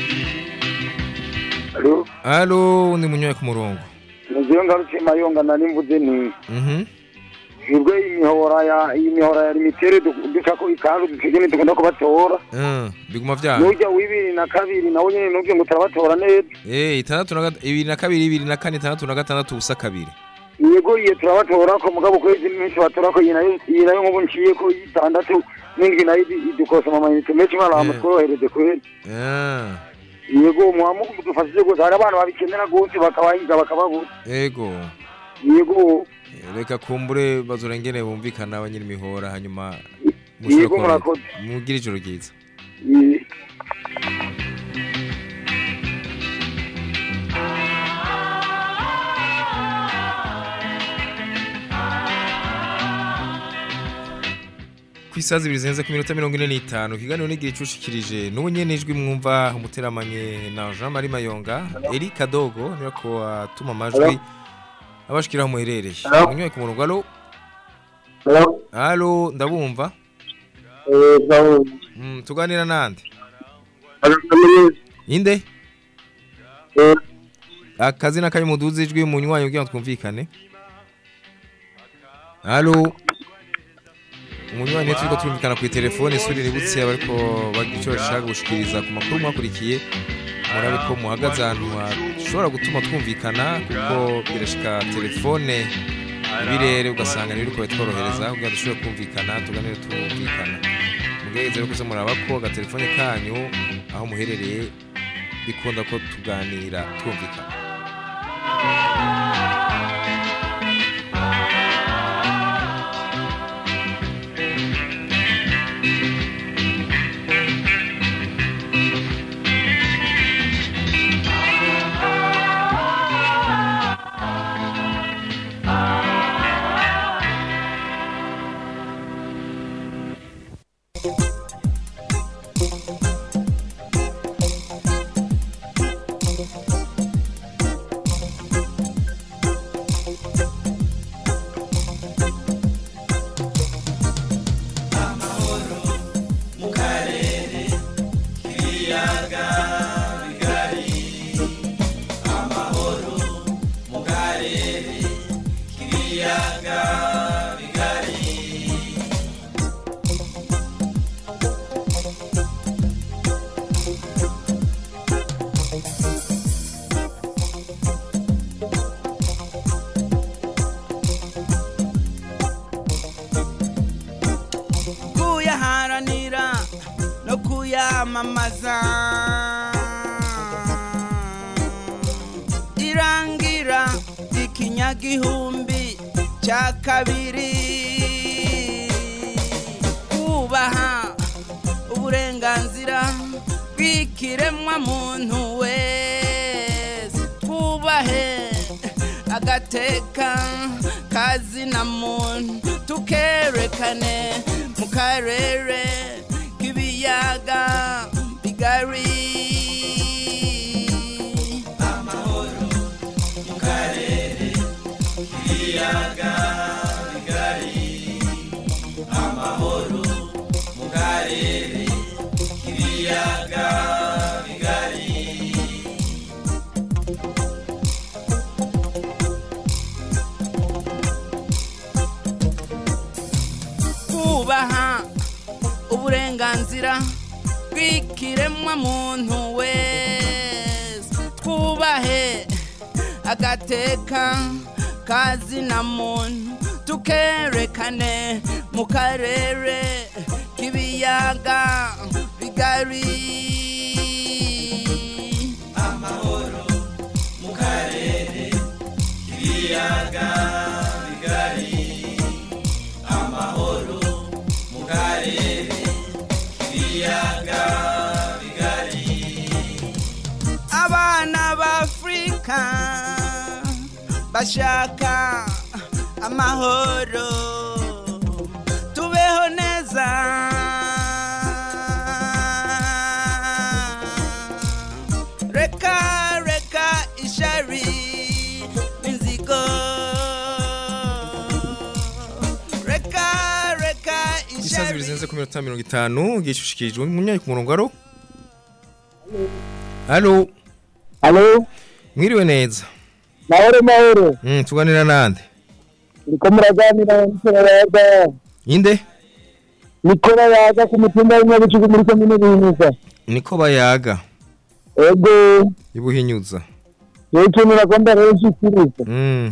S4: alo undi munyoye ku murongo
S6: mugiye ngarukiye mayonga nari mvuze ni
S4: mhm
S6: twebwe imihora ya iyi mihora ya limitere du- ducako ikanzu dutegene tugenda kubatora
S4: Eh, biguma vyanga
S6: nujya w'ibiri na kabiri nawe nyene nubwiye ngo turabatora neza
S4: eh itandatu na gat- ibiri na kabiri ibiri na kane itandatu na gatandatu ubusa kabiri
S6: yego iye turabatora ko mugabo kwezi menshi batora ko iyi nayo iyi nayo nk'ubu nciye ko itandatu n'indwi nayo idu- idukosoma amayinite menshi mwarama tworohereze kweri
S4: Ah,
S6: yego mwamugu mudufashije gusa hari abana babikenera gose bakabahiga bakababura
S4: yego
S6: yego
S4: Eh, reka kumbure bazorengene bumvikana abanyiri mihora hanyuma
S6: Yego,
S4: mushobore
S6: murakoze.
S4: kuba- mugire ijoro ryiza
S6: Ye-
S4: ku isaha zibiri zirenze ku minota mirongo ine n'itanu ikiganiro n'igihe icushikirije n'ubu nyene ijwi mwumva umuteramanye na Jean Marie Mayonga Eri Kadogo niwe ko atuma amajwi abashikira aho muherereye
S12: Hello?
S4: munyoye ku murongo alo
S12: Hello?
S4: alo ndabumva
S12: Eh, ndabumva.
S4: Mm, tuganira nande
S12: Hello, Dominique.
S4: inde
S12: Eh,
S4: akazina kari muduze ijwi munywanyi kugira ngo twumvikane alo umunywanyi turiko turumvikana ku telefone suri nibutse abariko bagira ico bashaka gushikiriza ku makuru mwakurikiye murabe ko muhagaze ahantu hashobora gutuma twumvikana kuko birashika telefone ibirere ugasanga ntibiriko bitworohereza kugira ngo dushobore kumvikana tuganire twumvikana mugerageze rero kuza muraba ko agatelefone kanyu aho muherereye bikunda ko tuganira twumvikana
S15: mu karere k'ibiyaga bigari amahoro mu karere k'ibiyaga bigari
S21: kuyaharanira no kuyamamaza irangira ikinyagihumbi cya kabiri kubaha uburenganzira bw'ikiremwa muntu wese twubahe agateka kazina muntu tukerekane mu karere k'ibiyaga bigari amahoro mu karere k'ibiyaga bigari amahoro mu karere k'ibiyaga bigari kubaha uburenganzira bw'ikiremwa muntu wese twubahe agateka kazina muntu tukerekane mu karere k'ibiyaga bigari amahoro mu karere k'ibiyaga bigari amahoro mu karere k'ibiyaga bigari abana b'afurika bashaka amahoro tubeho neza reka reka ishari inzigo reka reka
S4: Isazi bizenze ku minota mirongo itanu gishushikijwe munyayi ku murongo aro Halo
S12: Halo
S4: Mwiriwe neza
S12: mahoro mahoro
S4: Mm tuganira nande
S12: ndiko muraganira n'ikirayaga
S4: Inde
S12: niko bayaga ku mutumba w'inyabicugu muri komine bihinyuza
S4: niko bayaga
S12: ego
S4: ibuhinyuza
S12: rero ikintu nagomba rero nshikiriza
S4: Mm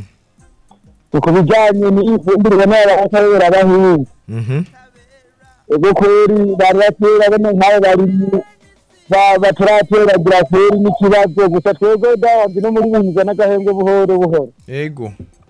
S12: ni ku bijanye n'ifumbire n'abakorera abahinzi
S4: Mhm
S12: ego kweri bari batera bano nk'abo barimyi ba- batarateragira kweri n'ikibazo gusa twebwe dawandi no muri bihinyuza n'agahembwe buhoro buhoro
S4: Ego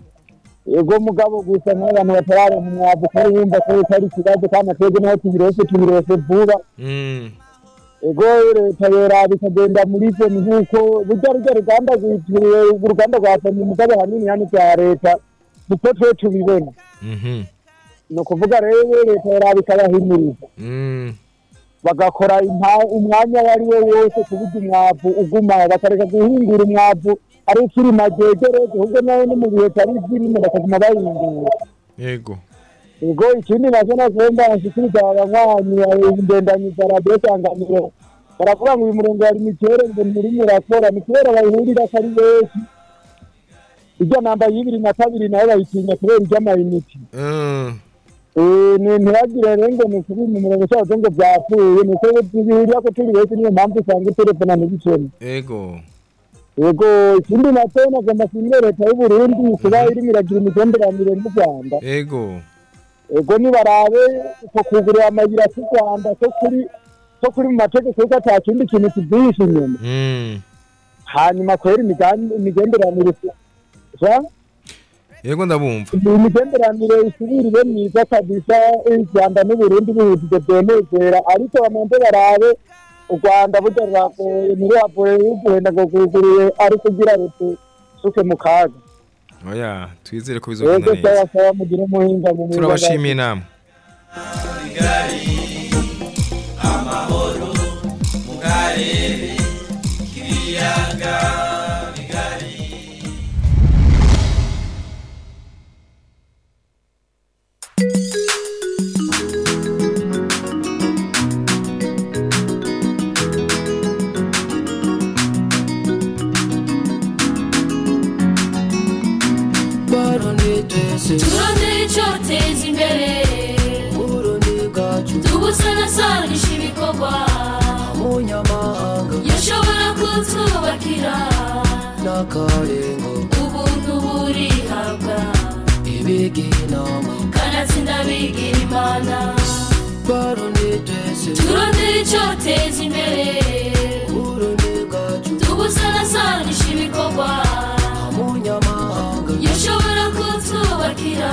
S12: ego mugabo gusa nk'abantu batararonka umwavu kari yumva ko ari ikibazo kandi twebwe naho tubirose tubirose vuba
S4: Mm
S12: ego leta yera bikagenda muri ivyo ni nk'uko burya rurya ruganda rwitiriwe uruganda rwa pemi mugabo hanini hano vya leta niko twe tubibona
S4: Mhm
S12: ni ukuvuga rero leta yera bikabahimiriza
S4: Mm
S12: bagakora impa- umwanya uwo ari wo wose kuburyo umwavu uguma bakareka guhingura umwavu ari ukiri magegerege ahubwo nawe no mu bihe tari zirimo bakaguma bahingura
S4: Ego
S12: ego ikindi nacyo nagomba nshikiriza abanywanyi ingendanyi za radiyo sanganiro baravuga ngo uyu murongo wari mikere ngo nturimo urakora ni kubera bayihurira ko ari benshi irya namba y'ibiri na kabiri nayo bayitinya kubera iry'amayiniti
S4: Mm
S12: Eh, ni ntibagire rero ngo ni ukuri mu murongo cyazo ngo byapfuye ni uko bihurira ko turi benshi niyo mpamvu usanga telefona ntibicemo
S4: Ego
S12: yego ikindi nacyo nagomba kumbwira leta y'u Burundi kuba irimo iragira imigenderanire n'u Rwanda
S4: Ego
S12: ego nibarabe uko kugurira amayira y'u Rwanda ko kuri ko kuri mu mategeko yuko ata kindi kintu kibyihishe inyuma
S4: Mm
S12: hanyuma kwera imigan- imigenderanire ja
S4: Ego ndabumva
S12: imigenderanire isubira ibe myiza kabisa u Rwanda n'u Burundi bihujije byenezera ariko bamanze barabe u Rwanda burya ruragoye ntiruragoye y'uguhenda ngo rwuguruye ari kugira rutu suke mu kaga
S4: Oya twizere ko bizogenda
S12: yego
S4: neza
S12: sawa sawa mugire umuhinga mu mwiza
S4: Turabashimiye namwe
S21: amahoro mu karere k'ibiyaga bigari
S1: turondere icyoteza imbere tubusanasanisha ibikorwa yashobora kutwubakira ubuntu burihabwa kanatsinda bigira imana turondere icyoteza imbere tubusanasanisha ibikorwa yashobora kutwubakira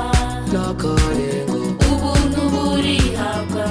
S1: ubuntu burihabwa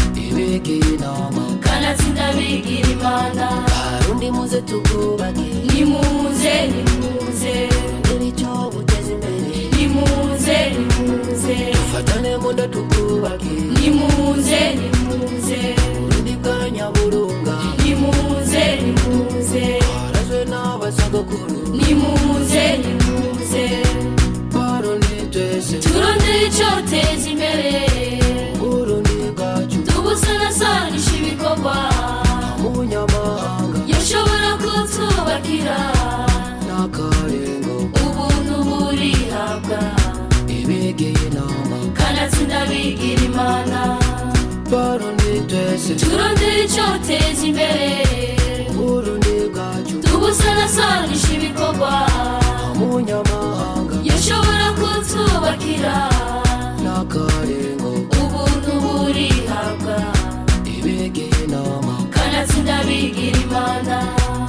S1: kanatsinda bigira imana
S22: Barundi muze tugubake
S1: nimuze nimuze
S22: icyo guteza imbere
S1: nimuze nimuze
S21: dufatane mu nda tukubake
S1: nimuze nimuze
S21: urundi bwa nyaburunga
S1: nimuze nimuze
S21: harazwe n'abasogokuru
S1: nimuze nimuze
S21: barundi twese
S1: turondere icyoteza imbere
S21: urundi bwacu
S1: tubusanasanisha ibikorwa
S21: umunyamahanga
S1: yashobora kutwubakira
S21: n'akarengo
S1: ubuntu burihabwa
S21: ibegeye inama
S1: kanatsinda bigira imana
S21: barundi twese
S1: turondere icyoteza imbere
S21: urundi bwacu
S1: tubusanasanisha ibikorwa
S21: umunyamahanga
S1: yashobora kutwubakira
S21: n'akarengo
S1: ubuntu burihabwa
S21: ibegeye inama
S1: kanatsinda bigira imana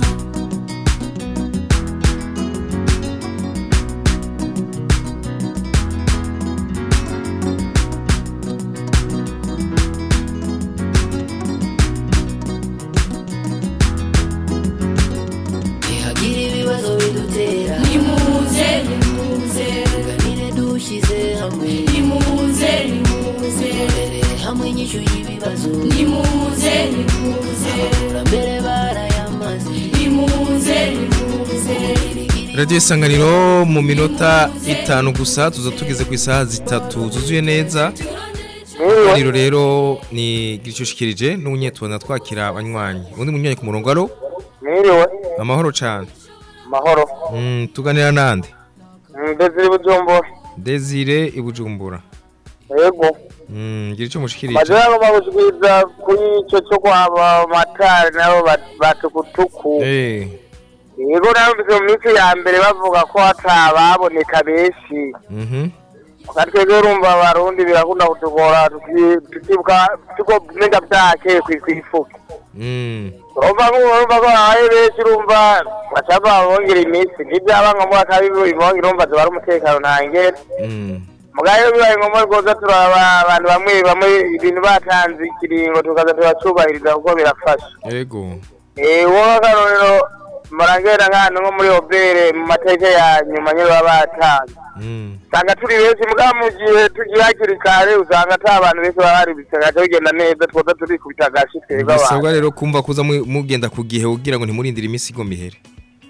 S21: ntihagira ibibazo bidutera
S1: nimuze nimuze
S21: tuganire dushyize hamwe
S1: nimuze nimuze
S21: turere hamwe inyishu y'ibibazo
S1: nimuze nimuze
S21: abakurambere barayamaze
S1: nimuze nimuze
S4: radiyo isanganiro mu minota itanu gusa tuza tugeze ku isaha zitatu zuzuye neza ikiganiro rero ni gicushikirije n'ubunyetubona twakira abanywanyi undi munywanyi ku murongo aro
S12: mwiriwe
S4: amahoro cyane
S12: mahoro
S4: Mm, tuganira nande
S12: ndezire bujumbura
S4: desire ibujumbura
S12: yego
S4: Mm, gira icyo mushikirije
S12: majana agomba gushikiriza kuri ico cyo kwaba matari nabo ba- batukutuku
S4: Eh,
S12: yego narumvise mu minsi ya mbere bavuga ko hatababoneka benshi
S4: mhm.
S12: natwebwe urumva abarundi birakunda kutugora tuki- tukibuka tuko menga byakeye kwifuka
S4: Mm.
S12: urumva nk'ubu urumva ko habaye benshi urumva bashaka babongera iminsi ntibyaba ngombwa ko abibongera urumva ziba ari umutekano ntangere
S4: Mm.
S12: mugayo bibaye ngombwa rwose turaba abantu bamwe bamwe ibintu batanze ikiringo tukaza turacubahiriza kuko birafasha
S4: Yego.
S12: eh wowe akarorero murangera nk'ahantu nko muri obere mu mateka ya nyuma nyine baba batanze
S4: Mm.
S12: usanga turi benshi mugabo mu gihe tugiye hakiri kare usanga ata abantu benshi baba hari bigaca bigenda neza twoza turikubita agashi twebwe abantu
S4: bisabwa rero kumva kuza mu- mugenda ku gihe kugira ngo ntimurindire imisigo mihere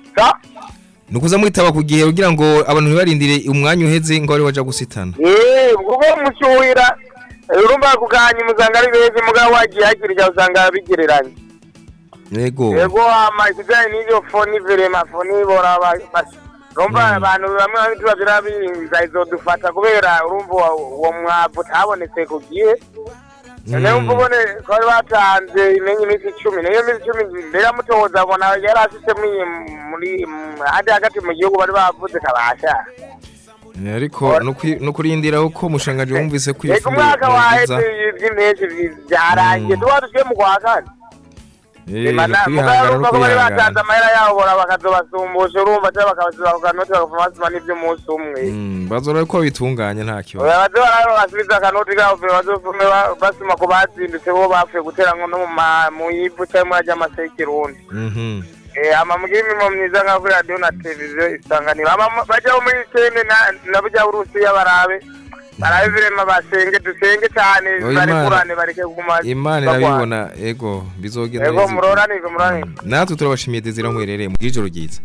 S4: ni ukuza mwitaba ku gihe kugira ngo abantu ntibarindire umwanya uheze ngo bari baja gusitana
S12: Eh, ubwo mucyuhira urumva kuganya usanga ari benshi mugabo wagiye hakiri kare usanga bigereranye
S4: yego
S12: yego amakijanye n'iryo foni verema foni bora urumva abantu bamwe bamwe tubazira biza izodufata kubera urumva uwo- uwo mwavu utabonetse ku gihe none umva ubone ko bari batanze imenye iminsi icumi niyo minsi icumi mbere mutoza abona yari afitemo iyi muri mu- hadi hagati mu gihugu bari bavuze kabasha
S4: Eh, ariko no kwi- no kurindira uko mushangaje wumvise ko
S12: reka
S4: ifumbire
S12: umwaka waheze
S4: mwiza.
S12: iby'impeshyi byarangiye tuba tugiye mu kwa kane
S4: Eh,
S12: Imana
S4: no kwihangana no
S12: urumva ko bari batanze
S4: kwihangana
S12: amahera yabo bora bakazobasumbusha urumva cyangwa bakabasiba ku kanoti bakavuma basima n'iby'umunsi umwe
S4: Mm, bazora ko bitunganya nta kibazo
S12: baze bararo basubiza akanoti kabo pe bazofume ba- basima ku bazindutse bo bapfuye gutera ngo no mu ma- mu ivu cyangwa muri ajya amasekirundi
S4: Mhm.
S12: Eh, ama mugira imirimo myiza nka kuri radiyo na televiziyo isanganiro Ama- bajyaho muri sene na- na burya burusiya barabe barabe virema basenge dusenge cyane
S4: Oh,
S12: barekurane
S4: Imana-
S12: bareke kuguma
S4: imana
S12: bagwana.
S4: irabibona ego bizogenda
S12: yego
S4: neza.
S12: muroranirwe muroranirwe
S4: natwe turabashimiye desire mwerereye mu bw'ijoro ryiza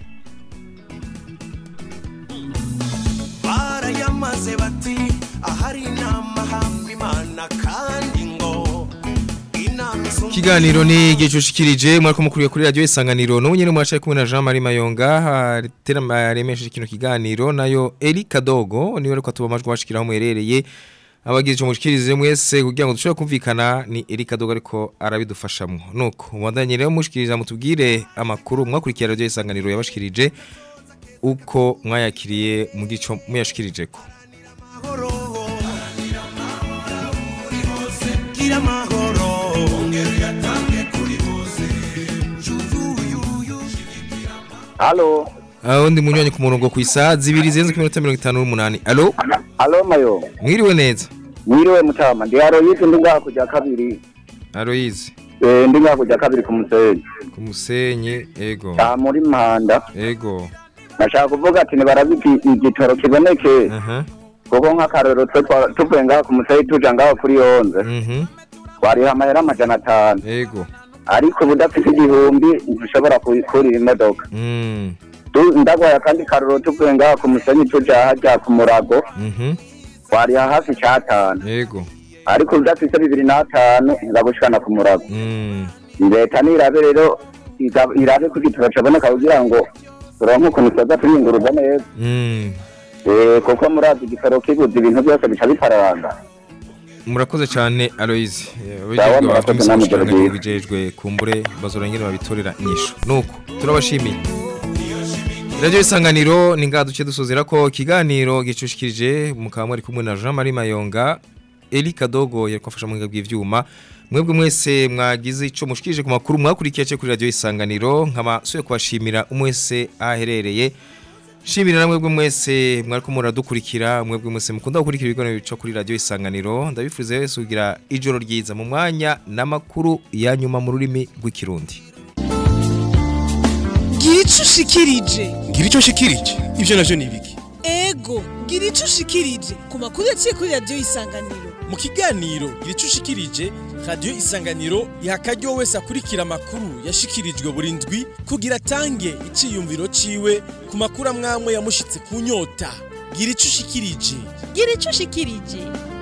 S15: barayamaze bati ahari inama hamba imana kandi ngo inama isumba
S4: Kiganiro ni gicushikirije mwariko mukuriye kuri radio isanganiro no nyene mwacaye kumwe na Jean Marie Mayonga terama remeshe kino kiganiro nayo Eli Kadogo niwe ariko tuba majwi bashikiraho mwerereye abagize cyo mushikirize mwese kugira ngo dushobore kumvikana ni Eli Kadogo ariko arabidufashamwo nuko umwandanye rero mushikiriza mutubwire amakuru mwakurikira radio isanganiro yabashikirije uko mwayakiriye mu gico muyashikirijeko
S15: gira amahoro ongera uyatange kuri bose
S6: Halo.
S4: aho ndi munywanyi ku murongo ku isaha zibiri zirenze ku minota mirongo itanu n'umunani alo
S6: Halo mayo.
S4: mwiriwe neza
S6: Mwiriwe mutama. Ndi Aroyizi ndi ngaha kujya kabiri.
S4: Aroyizi
S6: Eh ndi ngaha kujya kabiri ku musenyi.
S4: ku musenyi ego
S6: Ah muri Mpanda.
S4: ego
S11: nashaka kuvuga ati nibarabe iki- igitoro kiboneke kuko nk'akarorero twe twa- tuvuye ngaho ku musayi tuja ngaho kuri yonze twariha amahera amajana atanu
S4: yego
S11: ariko ubu udafite igihumbi ntushobora kurira imodoka Tu- ndagwaye akandi karorero tuvuye ngaho ku musenyi tuja harya ku murago twariha hafi icatanu
S4: yego
S11: ariko udafite bibiri n'atanu ntibagushikana ku murago leta nirabe rero iga- irabe ko igitoro caboneka kugira ngo turonke ukuntu tuza turiyunguruza neza Eh, kuko murazi igitoro kibuze ibintu byose bica bipararanga
S4: murakoze cyane Aloise
S11: Sawa, murakoze namwe, Gerard.
S4: bijejwe kumbure bazorengera babitorera inyishu nuko turabashimiye Radio isanganiro ni ngaha duce dusozera ko ikiganiro gicushikirije mukaba mwari kumwe na Jean Marie Mayonga Eli Kadogo yakofasha mu bw'ivyuma mwebwe mwese mwagize ico mushikirije ku makuru mwakurikiye cyo kuri radio isanganiro nkaba suye kubashimira umwese aherereye Shimira namwe bwe mwese mwariko muradukurikira mwebwe mwese mukunda gukurikira ibiganiro bica kuri radio isanganiro ndabifuze wese kugira ijoro ryiza mu mwanya n'amakuru ya nyuma mu rurimi rw'ikirundi
S7: gira icyo ushikirije
S2: ngira icyo nshikirije ibyo navyo ni ibiki
S7: ego gira icyo ushikirije ku makuru yaciye kuri radiyo isanganiro
S2: mu kiganiro gira icyo ushikirije radiyo isanganiro iha akaryo wese akurikira amakuru yashikirijwe buri ndwi kugira atange iciyumviro ciwe ku makuru amwamwe yamushitse ku nyota gira icyo ushikirije
S7: gira icyo ushikirije